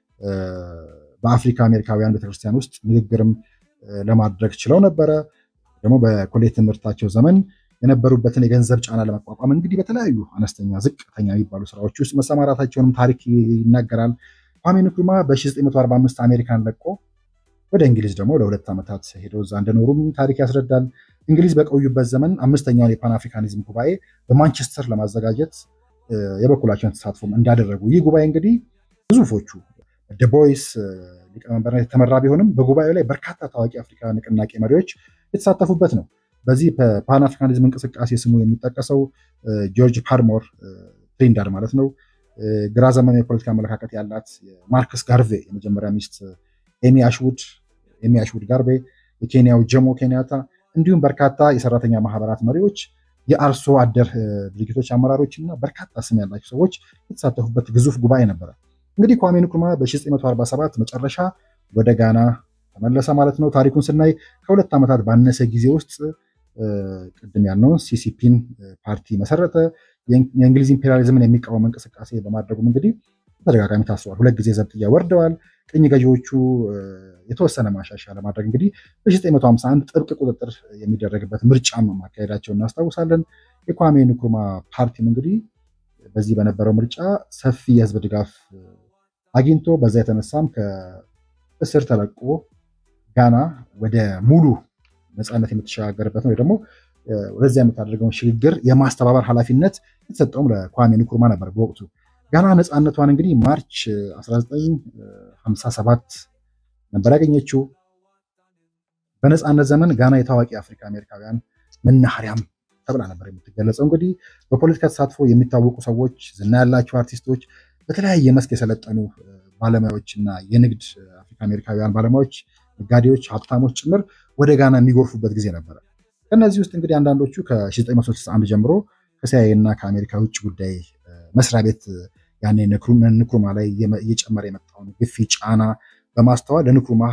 በአፍሪካ አሜሪካውያን ቤተክርስቲያን ውስጥ ንግግርም ለማድረግ ችለው ነበረ። ደግሞ በኮሌጅ ትምህርታቸው ዘመን የነበሩበትን የገንዘብ ጫና ለመቋቋም እንግዲህ በተለያዩ አነስተኛ ዝቅተኛ የሚባሉ ስራዎች ውስጥ መሰማራታቸውንም ታሪክ ይናገራል። ኳሜ ንክሩማ በ1945 አሜሪካን ለቆ ወደ እንግሊዝ ደግሞ ለሁለት ዓመታት ሄደው እዛ እንደኖሩም ታሪክ ያስረዳል። እንግሊዝ በቆዩበት ዘመን አምስተኛውን የፓን አፍሪካኒዝም ጉባኤ በማንቸስተር ለማዘጋጀት የበኩላቸውን ተሳትፎም እንዳደረጉ ይህ ጉባኤ እንግዲህ ግዙፎቹ ደቦይስ ሊቀመንበርነት የተመራ ቢሆንም በጉባኤው ላይ በርካታ ታዋቂ አፍሪካ ንቅናቄ መሪዎች የተሳተፉበት ነው። በዚህ በፓን አፍሪካኒዝም እንቅስቃሴ ስሙ የሚጠቀሰው ጆርጅ ፓርሞር ትሪንዳር ማለት ነው። ግራ ዘመን የፖለቲካ አመለካከት ያላት ማርክስ ጋርቬ የመጀመሪያ ሚስት ኤሚ አሽውድ ኤሚ አሽውድ ጋርቬ፣ የኬንያው ጀሞ ኬንያታ እንዲሁም በርካታ የሰራተኛ ማህበራት መሪዎች፣ የአርሶ አደር ድርጅቶች አመራሮች እና በርካታ ስም ያላቸው ሰዎች የተሳተፉበት ግዙፍ ጉባኤ ነበረ። እንግዲህ ኳሜ ንክሩማ በ1947 መጨረሻ ወደ ጋና ተመለሰ ማለት ነው። ታሪኩን ስናይ ከሁለት ዓመታት ባነሰ ጊዜ ውስጥ ቅድም ያልነውን ሲሲፒን ፓርቲ መሰረተ። የእንግሊዝ ኢምፔሪያሊዝምን የሚቃወም እንቅስቃሴ በማድረጉም እንግዲህ በተደጋጋሚ ታስረዋል። ሁለት ጊዜ ዘብጥያ ወርደዋል። ቅኝ ገዢዎቹ የተወሰነ ማሻሻያ ለማድረግ እንግዲህ በ1951 ጥብቅ ቁጥጥር የሚደረግበት ምርጫም ማካሄዳቸውን እናስታውሳለን። የኳሜ ንክሩማ ፓርቲም እንግዲህ በዚህ በነበረው ምርጫ ሰፊ የህዝብ ድጋፍ አግኝቶ በዛ የተነሳም ከእስር ተለቆ ጋና ወደ ሙሉ ነፃነት የምትሸጋገርበት ነው ደግሞ ወደዚያ የምታደርገውን ሽግግር የማስተባበር ኃላፊነት የተሰጠውም ለኳሜ ንክሩማ ነበር በወቅቱ። ጋና ነፃነቷን እንግዲህ ማርች 1957 ነበር ያገኘችው። በነፃነት ዘመን ጋና የታዋቂ አፍሪካ አሜሪካውያን መናኸሪያም ተብላ ነበር የምትገለጸው። እንግዲህ በፖለቲካ ተሳትፎ የሚታወቁ ሰዎች፣ ዝና ያላቸው አርቲስቶች፣ በተለያየ መስክ የሰለጠኑ ባለሙያዎች እና የንግድ አፍሪካ አሜሪካውያን ባለሙያዎች፣ ነጋዴዎች፣ ሀብታሞች ጭምር ወደ ጋና የሚጎርፉበት ጊዜ ነበረ። ከእነዚህ ውስጥ እንግዲህ አንዳንዶቹ ከ1961 ጀምሮ ከሲአይኤ እና ከአሜሪካ ውጭ ጉዳይ መስሪያ ቤት ያኔ ንክሩማ ላይ እየጨመረ የመጣውን ግፊ ጫና በማስተዋል ለንክሩማ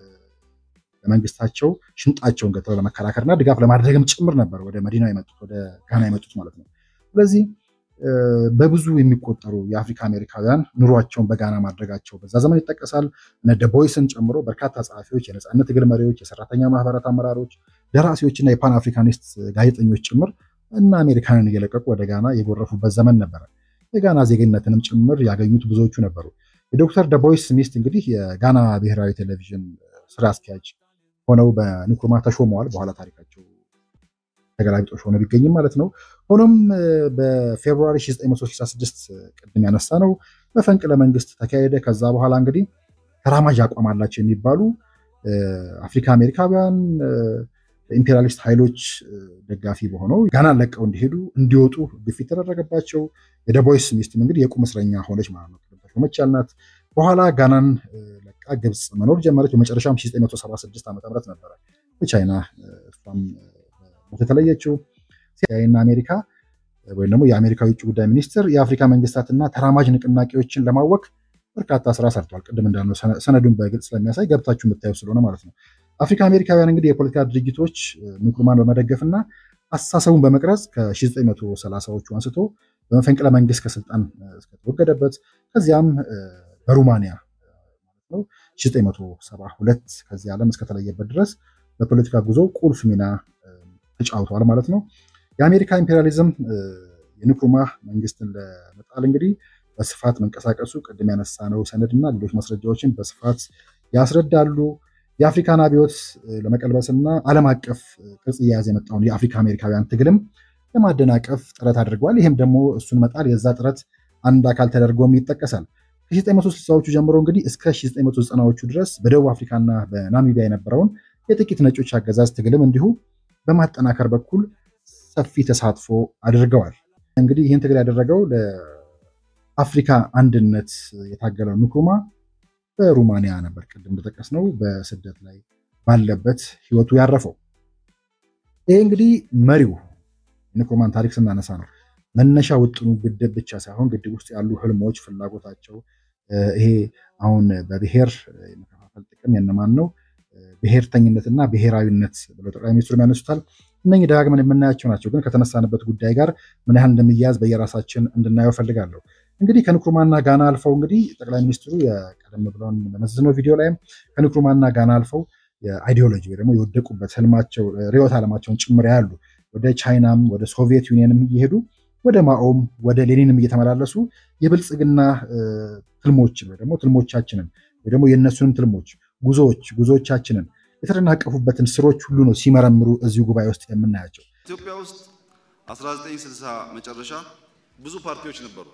ለመንግስታቸው ሽንጣቸውን ገትረው ለመከራከርና ድጋፍ ለማድረግም ጭምር ነበር ወደ መዲናው የመጡት ወደ ጋና የመጡት ማለት ነው። ስለዚህ በብዙ የሚቆጠሩ የአፍሪካ አሜሪካውያን ኑሯቸውን በጋና ማድረጋቸው በዛ ዘመን ይጠቀሳል። እነ ደቦይስን ጨምሮ በርካታ ጸሐፊዎች፣ የነፃነት ትግል መሪዎች፣ የሰራተኛ ማህበራት አመራሮች፣ ደራሲዎችና የፓን አፍሪካኒስት ጋዜጠኞች ጭምር እና አሜሪካንን እየለቀቁ ወደ ጋና የጎረፉበት ዘመን ነበረ። የጋና ዜግነትንም ጭምር ያገኙት ብዙዎቹ ነበሩ። የዶክተር ደቦይስ ሚስት እንግዲህ የጋና ብሔራዊ ቴሌቪዥን ስራ አስኪያጅ ሆነው በንኩርማ ተሾመዋል። በኋላ ታሪካቸው ተገላቢጦሽ ሆነ ቢገኝም ማለት ነው። ሆኖም በፌብሩዋሪ 1966 ቅድም ያነሳ ነው መፈንቅለ መንግስት ተካሄደ። ከዛ በኋላ እንግዲህ ተራማጅ አቋም አላቸው የሚባሉ አፍሪካ አሜሪካውያን ኢምፔሪያሊስት ኃይሎች ደጋፊ በሆነው ጋናን ለቀው እንዲሄዱ እንዲወጡ ግፊት ተደረገባቸው። የደቦይስ ሚስትም እንግዲህ የቁም እስረኛ ሆነች ማለት ነው። ሆነች ያልናት በኋላ ጋናን ለቃ ግብፅ መኖር ጀመረች። በመጨረሻም 1976 ዓ ም ነበረ በቻይና እሷም ሞት የተለየችው። ሲአይኤና አሜሪካ ወይም ደግሞ የአሜሪካ የውጭ ጉዳይ ሚኒስትር የአፍሪካ መንግስታትና ተራማጅ ንቅናቄዎችን ለማወክ በርካታ ስራ ሰርተዋል። ቅድም እንዳልነው ሰነዱን በግልጽ ስለሚያሳይ ገብታችሁ የምታየው ስለሆነ ማለት ነው። አፍሪካ አሜሪካውያን እንግዲህ የፖለቲካ ድርጅቶች ንኩርማን በመደገፍና አስተሳሰቡን በመቅረጽ ከ1930ዎቹ አንስቶ በመፈንቅለ መንግስት ከስልጣን እስከተወገደበት ከዚያም በሩማንያ ማለት ነው 1972 ከዚህ ዓለም እስከተለየበት ድረስ በፖለቲካ ጉዞ ቁልፍ ሚና ተጫውተዋል ማለት ነው። የአሜሪካ ኢምፔሪያሊዝም የንኩርማ መንግስትን ለመጣል እንግዲህ በስፋት መንቀሳቀሱ ቅድም ያነሳነው ሰነድና ሌሎች ማስረጃዎችን በስፋት ያስረዳሉ። የአፍሪካን አብዮት ለመቀልበስና ዓለም አቀፍ ቅርጽ እየያዘ የመጣውን የአፍሪካ አሜሪካውያን ትግልም ለማደናቀፍ ጥረት አድርገዋል። ይህም ደግሞ እሱን መጣል የዛ ጥረት አንድ አካል ተደርጎም ይጠቀሳል። ከ1960ዎቹ ጀምሮ እንግዲህ እስከ 1990ዎቹ ድረስ በደቡብ አፍሪካና በናሚቢያ የነበረውን የጥቂት ነጮች አገዛዝ ትግልም እንዲሁ በማጠናከር በኩል ሰፊ ተሳትፎ አድርገዋል። እንግዲህ ይህን ትግል ያደረገው ለአፍሪካ አንድነት የታገለው ንኩሩማ በሩማንያ ነበር። ቅድም እንደጠቀስነው በስደት ላይ ባለበት ህይወቱ ያረፈው። ይህ እንግዲህ መሪው የንኩሩማን ታሪክ ስናነሳ ነው መነሻ ውጥኑ ግድብ ብቻ ሳይሆን ግድብ ውስጥ ያሉ ህልሞች፣ ፍላጎታቸው ይሄ አሁን በብሔር የመከፋፈል ጥቅም የነማን ነው ብሔርተኝነትና ብሔራዊነት ብለው ጠቅላይ ሚኒስትሩ ያነሱታል። እነኚህ ደጋግመን የምናያቸው ናቸው። ግን ከተነሳንበት ጉዳይ ጋር ምን ያህል እንደሚያያዝ በየራሳችን እንድናየው ፈልጋለሁ። እንግዲህ ከንኩሩማና ጋና አልፈው እንግዲህ ጠቅላይ ሚኒስትሩ የቀደም ብለውን በመዘዝነው ቪዲዮ ላይም ከንኩሩማና ጋና አልፈው የአይዲዮሎጂ ወይ ደግሞ የወደቁበት ህልማቸው ርዕዮተ ዓለማቸውን ጭምር ያሉ ወደ ቻይናም ወደ ሶቪየት ዩኒየንም እየሄዱ ወደ ማኦም ወደ ሌኒንም እየተመላለሱ የብልጽግና ትልሞችን ወይ ደግሞ ትልሞቻችንን ወይ ደግሞ የእነሱንም ትልሞች ጉዞዎች ጉዞዎቻችንን የተደናቀፉበትን ስሮች ሁሉ ነው ሲመረምሩ እዚሁ ጉባኤ ውስጥ የምናያቸው። ኢትዮጵያ ውስጥ 1960 መጨረሻ ብዙ ፓርቲዎች ነበሩ፣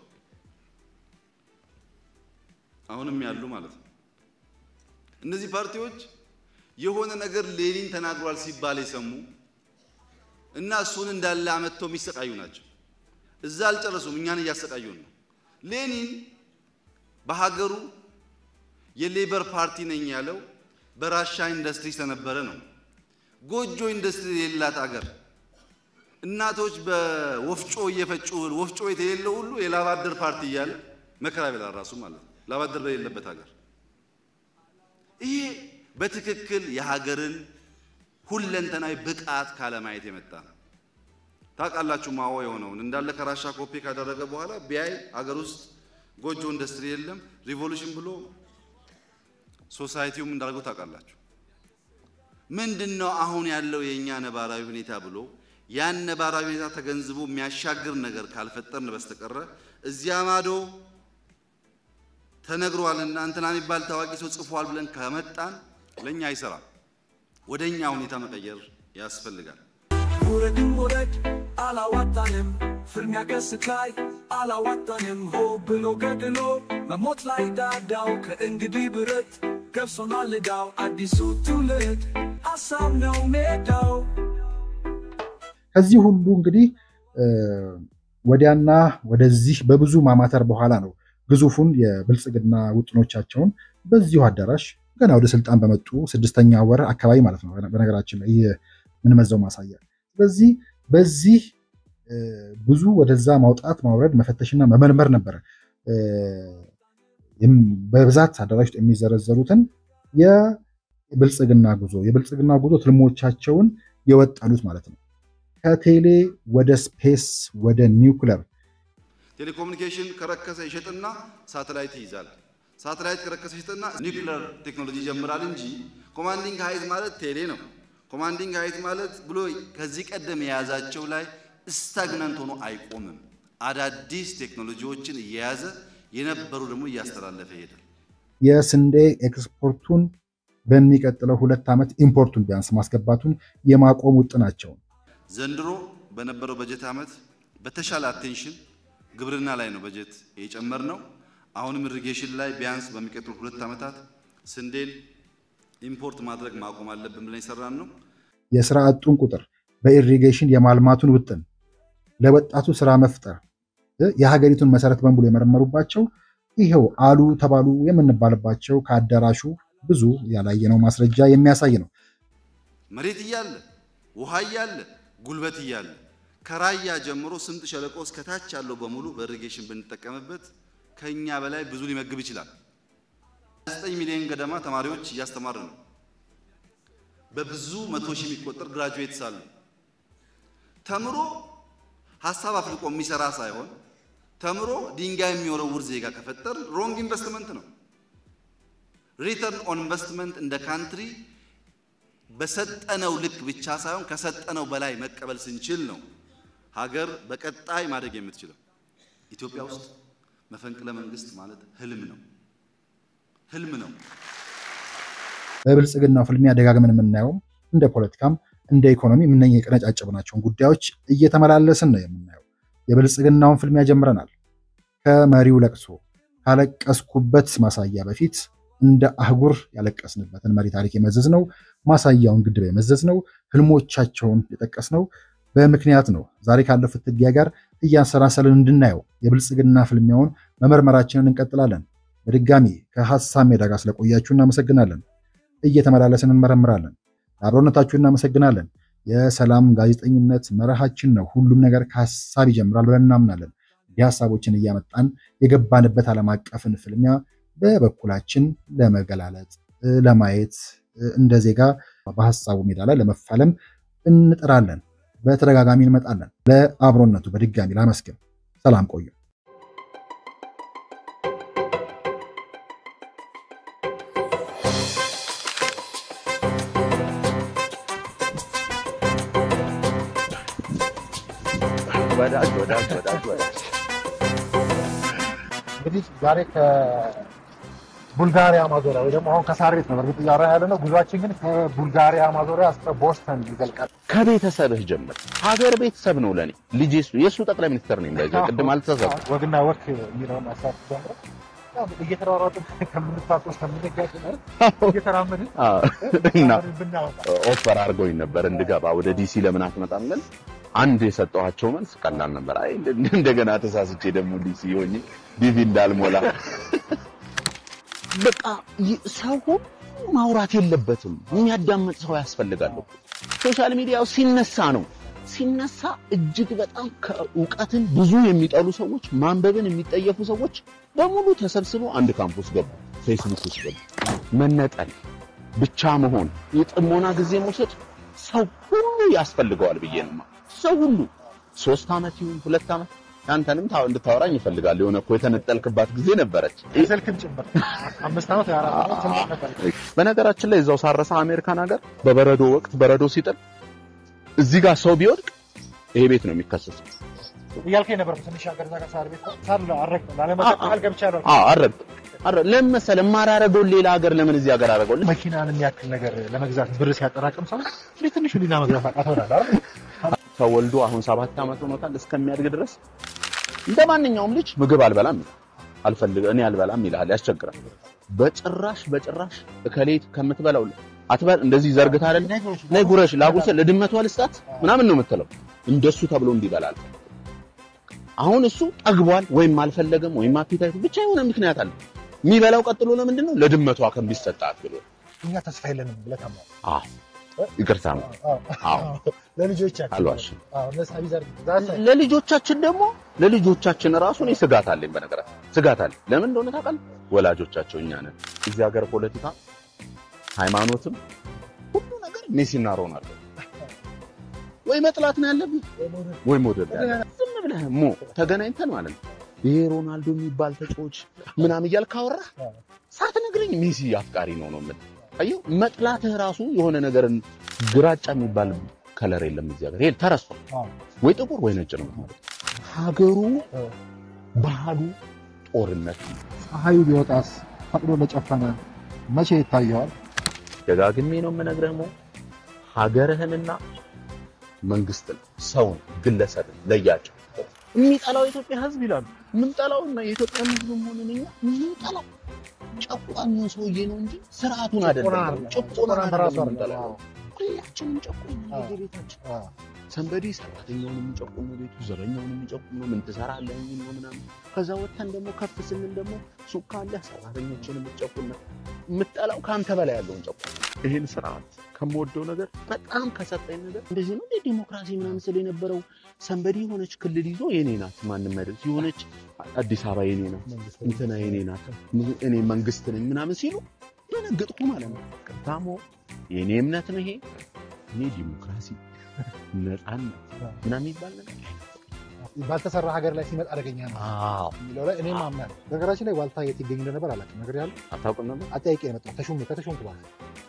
አሁንም ያሉ ማለት ነው። እነዚህ ፓርቲዎች የሆነ ነገር ሌኒን ተናግሯል ሲባል የሰሙ እና እሱን እንዳለ አመጥተው የሚሰቃዩ ናቸው። እዛ አልጨረሱም፣ እኛን እያሰቃዩን ነው። ሌኒን በሀገሩ የሌበር ፓርቲ ነኝ ያለው በራሻ ኢንዱስትሪ ስለነበረ ነው። ጎጆ ኢንዱስትሪ የሌላት አገር እናቶች በወፍጮ እየፈጩ ወፍጮ ቤት የሌለው ሁሉ የላባደር ፓርቲ እያለ መከራ ይበላል ራሱ ማለት ነው። ላባደር በሌለበት ሀገር ይሄ በትክክል የሀገርን ሁለንተናዊ ብቃት ካለማየት የመጣ ነው። ታውቃላችሁ ማዋ የሆነውን እንዳለ ከራሻ ኮፒ ካደረገ በኋላ ቢያይ ሀገር ውስጥ ጎጆ ኢንዱስትሪ የለም ሪቮሉሽን ብሎ ሶሳይቲውም እንዳልገው ታውቃላችሁ። ምንድን ነው አሁን ያለው የእኛ ነባራዊ ሁኔታ ብሎ ያን ነባራዊ ሁኔታ ተገንዝቦ የሚያሻግር ነገር ካልፈጠርን በስተቀረ እዚያ ማዶ ተነግሯልና እንትና የሚባል ታዋቂ ሰው ጽፏል ብለን ከመጣን ለእኛ አይሰራም። ወደ እኛ ሁኔታ መቀየር ያስፈልጋል። ውረድም ውረድ አላዋጣንም፣ ፍልሚያ ገስት ላይ አላዋጣንም ሆ ብሎ ገድሎ መሞት ላይ ዳዳው ከእንግዲህ ብረት ገብሶናል ዕዳው አዲሱ ትውልድ ሀሳብ ነው ሜዳው ከዚህ ሁሉ እንግዲህ ወዲያና ወደዚህ በብዙ ማማተር በኋላ ነው ግዙፉን የብልጽግና ውጥኖቻቸውን በዚሁ አዳራሽ ገና ወደ ስልጣን በመጡ ስድስተኛ ወር አካባቢ ማለት ነው። በነገራችን ላይ ይህ የምንመዘው ማሳያ። ስለዚህ በዚህ ብዙ ወደዛ ማውጣት ማውረድ፣ መፈተሽና መመርመር ነበረ በብዛት አዳራሽ ውስጥ የሚዘረዘሩትን የብልጽግና ጉዞ የብልጽግና ጉዞ ትልሞቻቸውን የወጠሉት ማለት ነው። ከቴሌ ወደ ስፔስ ወደ ኒውክለር ቴሌኮሙኒኬሽን ከረከሰ ይሸጥና ሳተላይት ይይዛል። ሳተላይት ከረከሰ ይሸጥና ኒውክለር ቴክኖሎጂ ይጀምራል እንጂ ኮማንዲንግ ሀይት ማለት ቴሌ ነው። ኮማንዲንግ ሀይት ማለት ብሎ ከዚህ ቀደም የያዛቸው ላይ ስታግናንት ሆኖ አይቆምም። አዳዲስ ቴክኖሎጂዎችን እየያዘ የነበሩ ደግሞ እያስተላለፈ ይሄዳል። የስንዴ ኤክስፖርቱን በሚቀጥለው ሁለት ዓመት ኢምፖርቱን ቢያንስ ማስገባቱን የማቆም ውጥናቸው ዘንድሮ በነበረው በጀት ዓመት በተሻለ አቴንሽን ግብርና ላይ ነው በጀት የጨመርነው። አሁንም ኢሪጌሽን ላይ ቢያንስ በሚቀጥሉ ሁለት ዓመታት ስንዴን ኢምፖርት ማድረግ ማቆም አለብን ብለን የሰራን ነው። የስራ አጡን ቁጥር በኢሪጌሽን የማልማቱን ውጥን ለወጣቱ ስራ መፍጠር የሀገሪቱን መሰረት በሙሉ የመረመሩባቸው ይኸው አሉ ተባሉ የምንባልባቸው ከአዳራሹ ብዙ ያላየነው ማስረጃ የሚያሳይ ነው። መሬት እያለ ውሃ እያለ ጉልበት እያለ ከራያ ጀምሮ ስምጥ ሸለቆ እስከ ታች ያለው በሙሉ በኢሪጌሽን ብንጠቀምበት ከኛ በላይ ብዙ ሊመግብ ይችላል። 9 ሚሊዮን ገደማ ተማሪዎች እያስተማር ነው። በብዙ መቶ ሺህ የሚቆጠር ግራጁዌትስ አሉ። ተምሮ ሀሳብ አፍልቆ የሚሰራ ሳይሆን ተምሮ ድንጋይ የሚወረውር ዜጋ ከፈጠር ሮንግ ኢንቨስትመንት ነው። ሪተርን ኦን ኢንቨስትመንት እንደ ካንትሪ በሰጠነው ልክ ብቻ ሳይሆን ከሰጠነው በላይ መቀበል ስንችል ነው ሀገር በቀጣይ ማደግ የምትችለው። ኢትዮጵያ ውስጥ መፈንቅለ መንግስት ማለት ህልም ነው፣ ህልም ነው። በብልጽግናው ፍልሚያ ደጋግመን የምናየውም እንደ ፖለቲካም እንደ ኢኮኖሚ የምነ የቀነጫጨብናቸውን ጉዳዮች እየተመላለስን ነው የምናየው። የብልጽግናውን ፍልሚያ ጀምረናል። ከመሪው ለቅሶ ካለቀስኩበት ማሳያ በፊት እንደ አህጉር ያለቀስንበትን መሪ ታሪክ የመዘዝ ነው። ማሳያውን ግድብ የመዘዝ ነው። ህልሞቻቸውን የጠቀስ ነው በምክንያት ነው። ዛሬ ካለው ፍትጊያ ጋር እያንሰላሰልን እንድናየው የብልጽግና ፍልሚያውን መመርመራችንን እንቀጥላለን። በድጋሚ ከሀሳብ ሜዳ ጋር ስለቆያችሁ እናመሰግናለን። እየተመላለስን እንመረምራለን። ለአብሮነታችሁ እናመሰግናለን። የሰላም ጋዜጠኝነት መርሃችን ነው። ሁሉም ነገር ከሀሳብ ይጀምራል ብለን እናምናለን። እንዲህ ሀሳቦችን እያመጣን የገባንበት ዓለም አቀፍን ፍልሚያ በበኩላችን ለመገላለጥ ለማየት እንደ ዜጋ በሀሳቡ ሜዳ ላይ ለመፋለም እንጥራለን። በተደጋጋሚ እንመጣለን። ለአብሮነቱ በድጋሚ ላመስግን። ሰላም ቆዩ። ወዳጅ ወዳጅ ወዳጅ ወዳጅ እንግዲህ ዛሬ ከቡልጋሪያ ማዞሪያ ወይ ደግሞ አሁን ከሳር ቤት ነው በእርግጥ እያወራ ያለ ነው። ጉዟችን ግን ከቡልጋሪያ ማዞሪያ እስከ ቦስተን ይዘልቃል። ከቤተሰብህ ጀምር። ሀገር ቤተሰብ ነው ለኔ። ልጅ የሱ የእሱ ጠቅላይ ሚኒስትር ነኝ። በዛ ቅድም አልተሳሳትኩም። ወግና ወክ የሚለውን ሀሳብ ጀምረ እየተሯሯጥን ከምንታቆስ ከምንጋጭ ማለት እየተራመድን አዎ። እና ብናወጣ ኦፈር አድርገውኝ ነበር እንድገባ ወደ ዲሲ ለምን አትመጣም ግን አንድ የሰጠኋቸው መልስ ቀላል ነበር። አይ እንደ- እንደገና ተሳስቼ ደግሞ ዲሲ ሆኜ ዲቪ እንዳልሞላ በቃ ይ- ሰው ሁሉ ማውራት የለበትም። የሚያዳምጥ ሰው ያስፈልጋል እኮ። ሶሻል ሚዲያው ሲነሳ ነው ሲነሳ እጅግ በጣም ከእውቀትን ብዙ የሚጠሉ ሰዎች፣ ማንበብን የሚጠየፉ ሰዎች በሙሉ ተሰብስበው አንድ ካምፕስ ገቡ፣ ፌስቡክ ውስጥ ገቡ። መነጠል ብቻ መሆን የጥሞና ጊዜ መውሰድ ሰው ሁሉ ያስፈልገዋል ብዬ ነው። ሰው ሁሉ ሶስት ዓመት ይሁን ሁለት ዓመት አንተንም ታው እንድታወራኝ ይፈልጋል። የሆነ እኮ የተነጠልክባት ጊዜ ነበረች። ስልክም ጭምር አምስት ዓመት የአራት ዓመት ስምንት ነበር። በነገራችን ላይ እዛው ሳረሳ አሜሪካን ሀገር በበረዶ ወቅት በረዶ ሲጥል እዚህ ጋር ሰው ቢወድቅ ይሄ ቤት ነው የሚከሰሰው። እያልከኝ ነበር ትንሽ ሀገር እዛ ጋር ሳር ቤት ሳር አረግ ላለመጠቃል ገብቻለሁ። አዎ አረግ አረግ ለምን መሰለህ የማላረገውን ሌላ ሀገር ለምን እዚህ ሀገር አረገው? መኪናን የሚያክል ነገር ለመግዛት ብር ሲያጠራቅም ሰው እንዴት ትንሽ ሊና መግዛት አቃተውናል አይደል? ተወልዶ አሁን ሰባት ዓመት ሆኖታል። እስከሚያድግ ድረስ እንደ ማንኛውም ልጅ ምግብ አልበላም ይላል። አልፈልግ እኔ አልበላም ይላል። ያስቸግራል። በጭራሽ በጭራሽ እከሌት ከምትበላው አትበል እንደዚህ ዘርግታ አይደል ነይ ጉረሽ ላጉርስ ለድመቷ ልስጣት ምናምን ነው የምትለው። እንደሱ ተብሎ እንዲበላል አሁን እሱ ጠግቧል ወይም አልፈለገም ወይም አፒታይቱ ብቻ የሆነ ምክንያት አለ። የሚበላው ቀጥሎ ለምንድን ነው ለድመቷ ከሚሰጣት ብሎ እኛ ተስፋ የለንም ብለህ ታምናለህ? አዎ ይቅርታ ነው አዎ ለልጆቻችን አልዋሽም። አዎ እነሱ አቢዛር ዛሳ ለልጆቻችን ደግሞ ለልጆቻችን ራሱ እኔ ስጋት አለኝ። በነገራችን ስጋት አለኝ። ለምን እንደሆነ ታውቃለህ? ወላጆቻቸው እኛ ነን። እዚህ ሀገር ፖለቲካ፣ ሃይማኖትም ሁሉ ነገር ሜሲና ሮናልዶ ወይ መጥላት ነው ያለብህ ወይ መውደድ ነው ያለብህ። ዝም ብለህ ሞ ተገናኝተን ማለት ነው ይሄ ሮናልዶ የሚባል ተጫዋች ምናምን እያልክ ካወራህ ሳትነግረኝ ሜሲ አፍቃሪ ነው ነው የምልህ። አየሁ መጥላትህ ራሱ የሆነ ነገርን ግራጫ የሚባል ከለር የለም እዚህ ሀገር ይሄ ተረስቷል። ወይ ጥቁር ወይ ነጭ ነው ማለት ነው። ሀገሩ ባህሉ ጦርነት ነው። ፀሐዩ ቢወጣስ ፈቅዶ ለጨፈነ መቼ ይታየዋል? ደጋግሜ ነው የምነግርህ ሞ ሀገርህንና መንግስትን፣ ሰውን፣ ግለሰብን ለያቸው። የሚጠላው የኢትዮጵያ ሕዝብ ይላሉ። የምንጠላውና የኢትዮጵያ ሕዝብ መሆኑን እኛ የምንጠላው ጨቋኙን ሰውዬ ነው እንጂ ስርዓቱን አይደለም። ጭቆና በራሱ አይደለም አይደለም። የምንጠላው። ሁላችንም ጨቋኝ ነን በየቤታችን። ሰንበዲ ሰራተኛውን የሚጨቁም ነው ቤቱ፣ ዘበኛውን የሚጨቁም ነው። ምን ትሰራለህ የሚል ነው ምናምን። ከዛ ወጥተን ደግሞ ከፍ ስንል ደግሞ ሱቅ ካለ ሰራተኞችን የምትጨቁም ነው። የምጠላው ከአንተ በላይ ያለውን ጨቁም። ይህን ስርዓት ከምወደው ነገር በጣም ከሰጠኝ ነገር እንደዚህ ነው እንደ ዲሞክራሲ ምናምን ስል የነበረው ሰንበዲ የሆነች ክልል ይዞ የኔ ናት ማንም አይደል የሆነች አዲስ አበባ የኔ ናት እንትና የኔ ናት እኔ መንግስት ነኝ ምናምን ሲሉ ደነገጥኩ ማለት ነው። ቅርታሞ የእኔ እምነት ነው ይሄ እኔ ዲሞክራሲ ነፃነት ምናምን የሚባል ነገር ባልተሰራ ሀገር ላይ ሲመጣ አደገኛ ነው አዎ የሚለው ላይ እኔም አምናለሁ። ነገራችን ላይ ዋልታ የት ይገኝ እንደነበር አላውቅም። ነገር ያለ አታውቅም ነበር አጠያቂ የመጣው ተሾም ከተሾምኩ በኋላ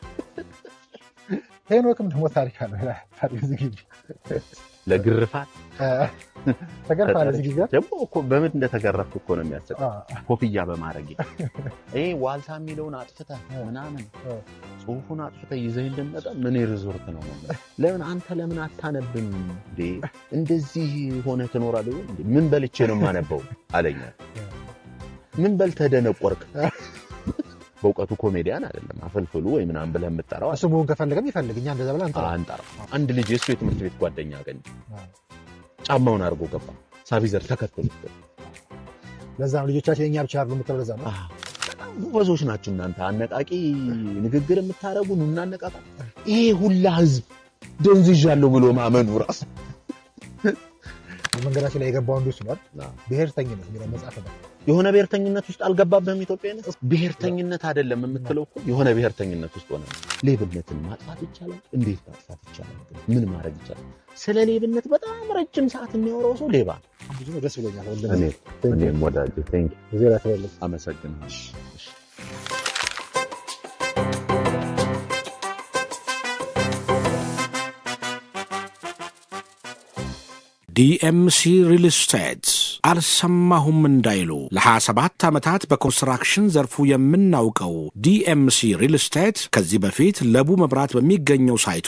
ሄኖክም ደግሞ ታሪክ አለ ይላል። ታሪክ ዝግጅ ለግርፋት ተገርፋለ ዝግጅ ጋር ደግሞ እኮ በምን እንደተገረፍክ እኮ ነው የሚያስቀው አዎ፣ ኮፍያ በማድረግ ይሄ ዋልታ የሚለውን አጥፍተህ ምናምን እ። ጽሁፉን አጥፍተህ ይዘህ እንደመጣ ምን ሪዞርት ነው ነው ለምን አንተ ለምን አታነብም እንዴ እንደዚህ ሆነ ትኖራለህ እንዴ ምን በልቼ ነው የማነበው አለኛ ምን በልተህ ደነቆርክ በእውቀቱ ኮሜዲያን አይደለም አፈልፍሉ ወይ ምናምን ብለህ የምጠራው እሱ መሆን ከፈለገም ይፈልግ እኛ እንደዛ ብለን አንጠራ አንጠራ አንድ ልጅ የእሱ የትምህርት ቤት ጓደኛ አገኘ ጫማውን አድርጎ ገባ ሳቢዘር ተከትሎ ለዛ ነው ልጆቻችን የኛ ብቻ አይደሉም የምትለው ለዛ ነው። በጣም ጎበዞች ናችሁ እናንተ አነቃቂ ንግግር የምታደርጉ ኑ እናነቃቃ ይሄ ሁላ ህዝብ ደንዝዣለሁ ብሎ ማመኑ ራሱ መንገዳችን ላይ የገባው አንዱ እሱ ነው አይደል? ብሔርተኝነት የሚለው መጽሐፍ ነው። የሆነ ብሔርተኝነት ውስጥ አልገባብህም ኢትዮጵያዊነት ብሔርተኝነት አይደለም የምትለው እኮ የሆነ ብሔርተኝነት ውስጥ ሆነ ሌብነትን ማጥፋት ይቻላል እንዴት ማጥፋት ይቻላል ግን ምን ማድረግ ይቻላል ስለ ሌብነት በጣም ረጅም ሰዓት የሚያወራው ሰው ሌባ ነው። ብዙ ነው። ደስ ብሎኛል። ወንድሜ። እኔ እኔም ወዳጄ ቴንክ ጊዜ ላይ ተበልጥ አመሰግናለሁ እሺ። ዲኤምሲ ሪል ስቴት አልሰማሁም እንዳይሉ ለ27 ዓመታት በኮንስትራክሽን ዘርፉ የምናውቀው ዲኤምሲ ሪል ስቴት ከዚህ በፊት ለቡ መብራት በሚገኘው ሳይቱ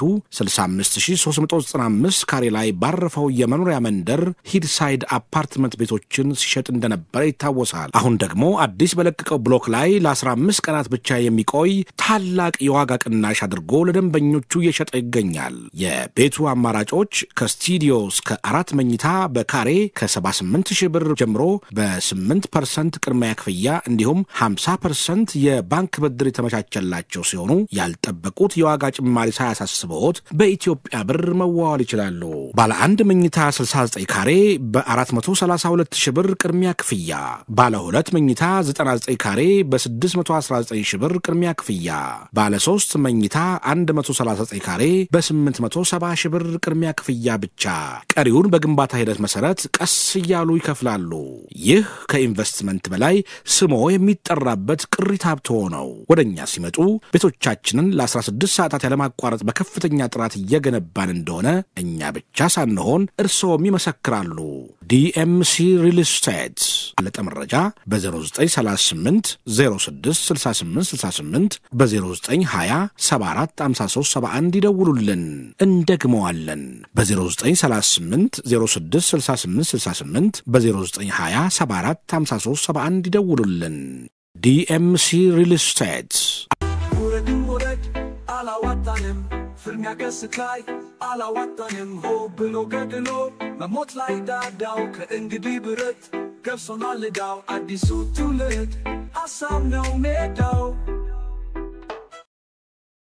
65395 ካሬ ላይ ባረፈው የመኖሪያ መንደር ሂድሳይድ አፓርትመንት ቤቶችን ሲሸጥ እንደነበረ ይታወሳል። አሁን ደግሞ አዲስ በለቀቀው ብሎክ ላይ ለ15 ቀናት ብቻ የሚቆይ ታላቅ የዋጋ ቅናሽ አድርጎ ለደንበኞቹ እየሸጠ ይገኛል። የቤቱ አማራጮች ከስቱዲዮ እስከ አራት መኝታ በካሬ ከ78 ሺህ ብር ጀምሮ በ8 ፐርሰንት ቅድሚያ ክፍያ እንዲሁም 50 ፐርሰንት የባንክ ብድር የተመቻቸላቸው ሲሆኑ ያልጠበቁት የዋጋ ጭማሪ ሳያሳስበዎት በኢትዮጵያ ብር መዋዋል ይችላሉ። ባለ አንድ መኝታ 69 ካሬ በ432 ሺህ ብር ቅድሚያ ክፍያ፣ ባለ ሁለት መኝታ 99 ካሬ በ619 ሺህ ብር ቅድሚያ ክፍያ፣ ባለ ሶስት መኝታ 139 ካሬ በ870 ሺህ ብር ቅድሚያ ክፍያ ብቻ ቀሪውን በግንባታ ሂደት መሰረት ቀስ እያሉ ይከፍላሉ። ይከፍላሉ። ይህ ከኢንቨስትመንት በላይ ስሞ የሚጠራበት ቅሪት ሀብቶ ነው። ወደ እኛ ሲመጡ ቤቶቻችንን ለ16 ሰዓታት ያለማቋረጥ በከፍተኛ ጥራት እየገነባን እንደሆነ እኛ ብቻ ሳንሆን እርስዎም ይመሰክራሉ። ዲኤምሲ ሪል ስቴት አለጠ መረጃ በ0938 066868 በ0920 745371 ይደውሉልን። እንደግመዋለን በ0938 066868 በ0920 745371 ይደውሉልን። ዲኤምሲ ሪል ስቴት ውረድም ውረድ አላዋጣንም፣ ፍልሚያ ገስት ላይ አላዋጣንም። ሆ ብሎ ገድሎ መሞት ላይ ዳዳው ከእንግዲህ ብረት ገብሶናል ዕዳው አዲሱ ትውልድ ሀሳብ ነው ሜዳው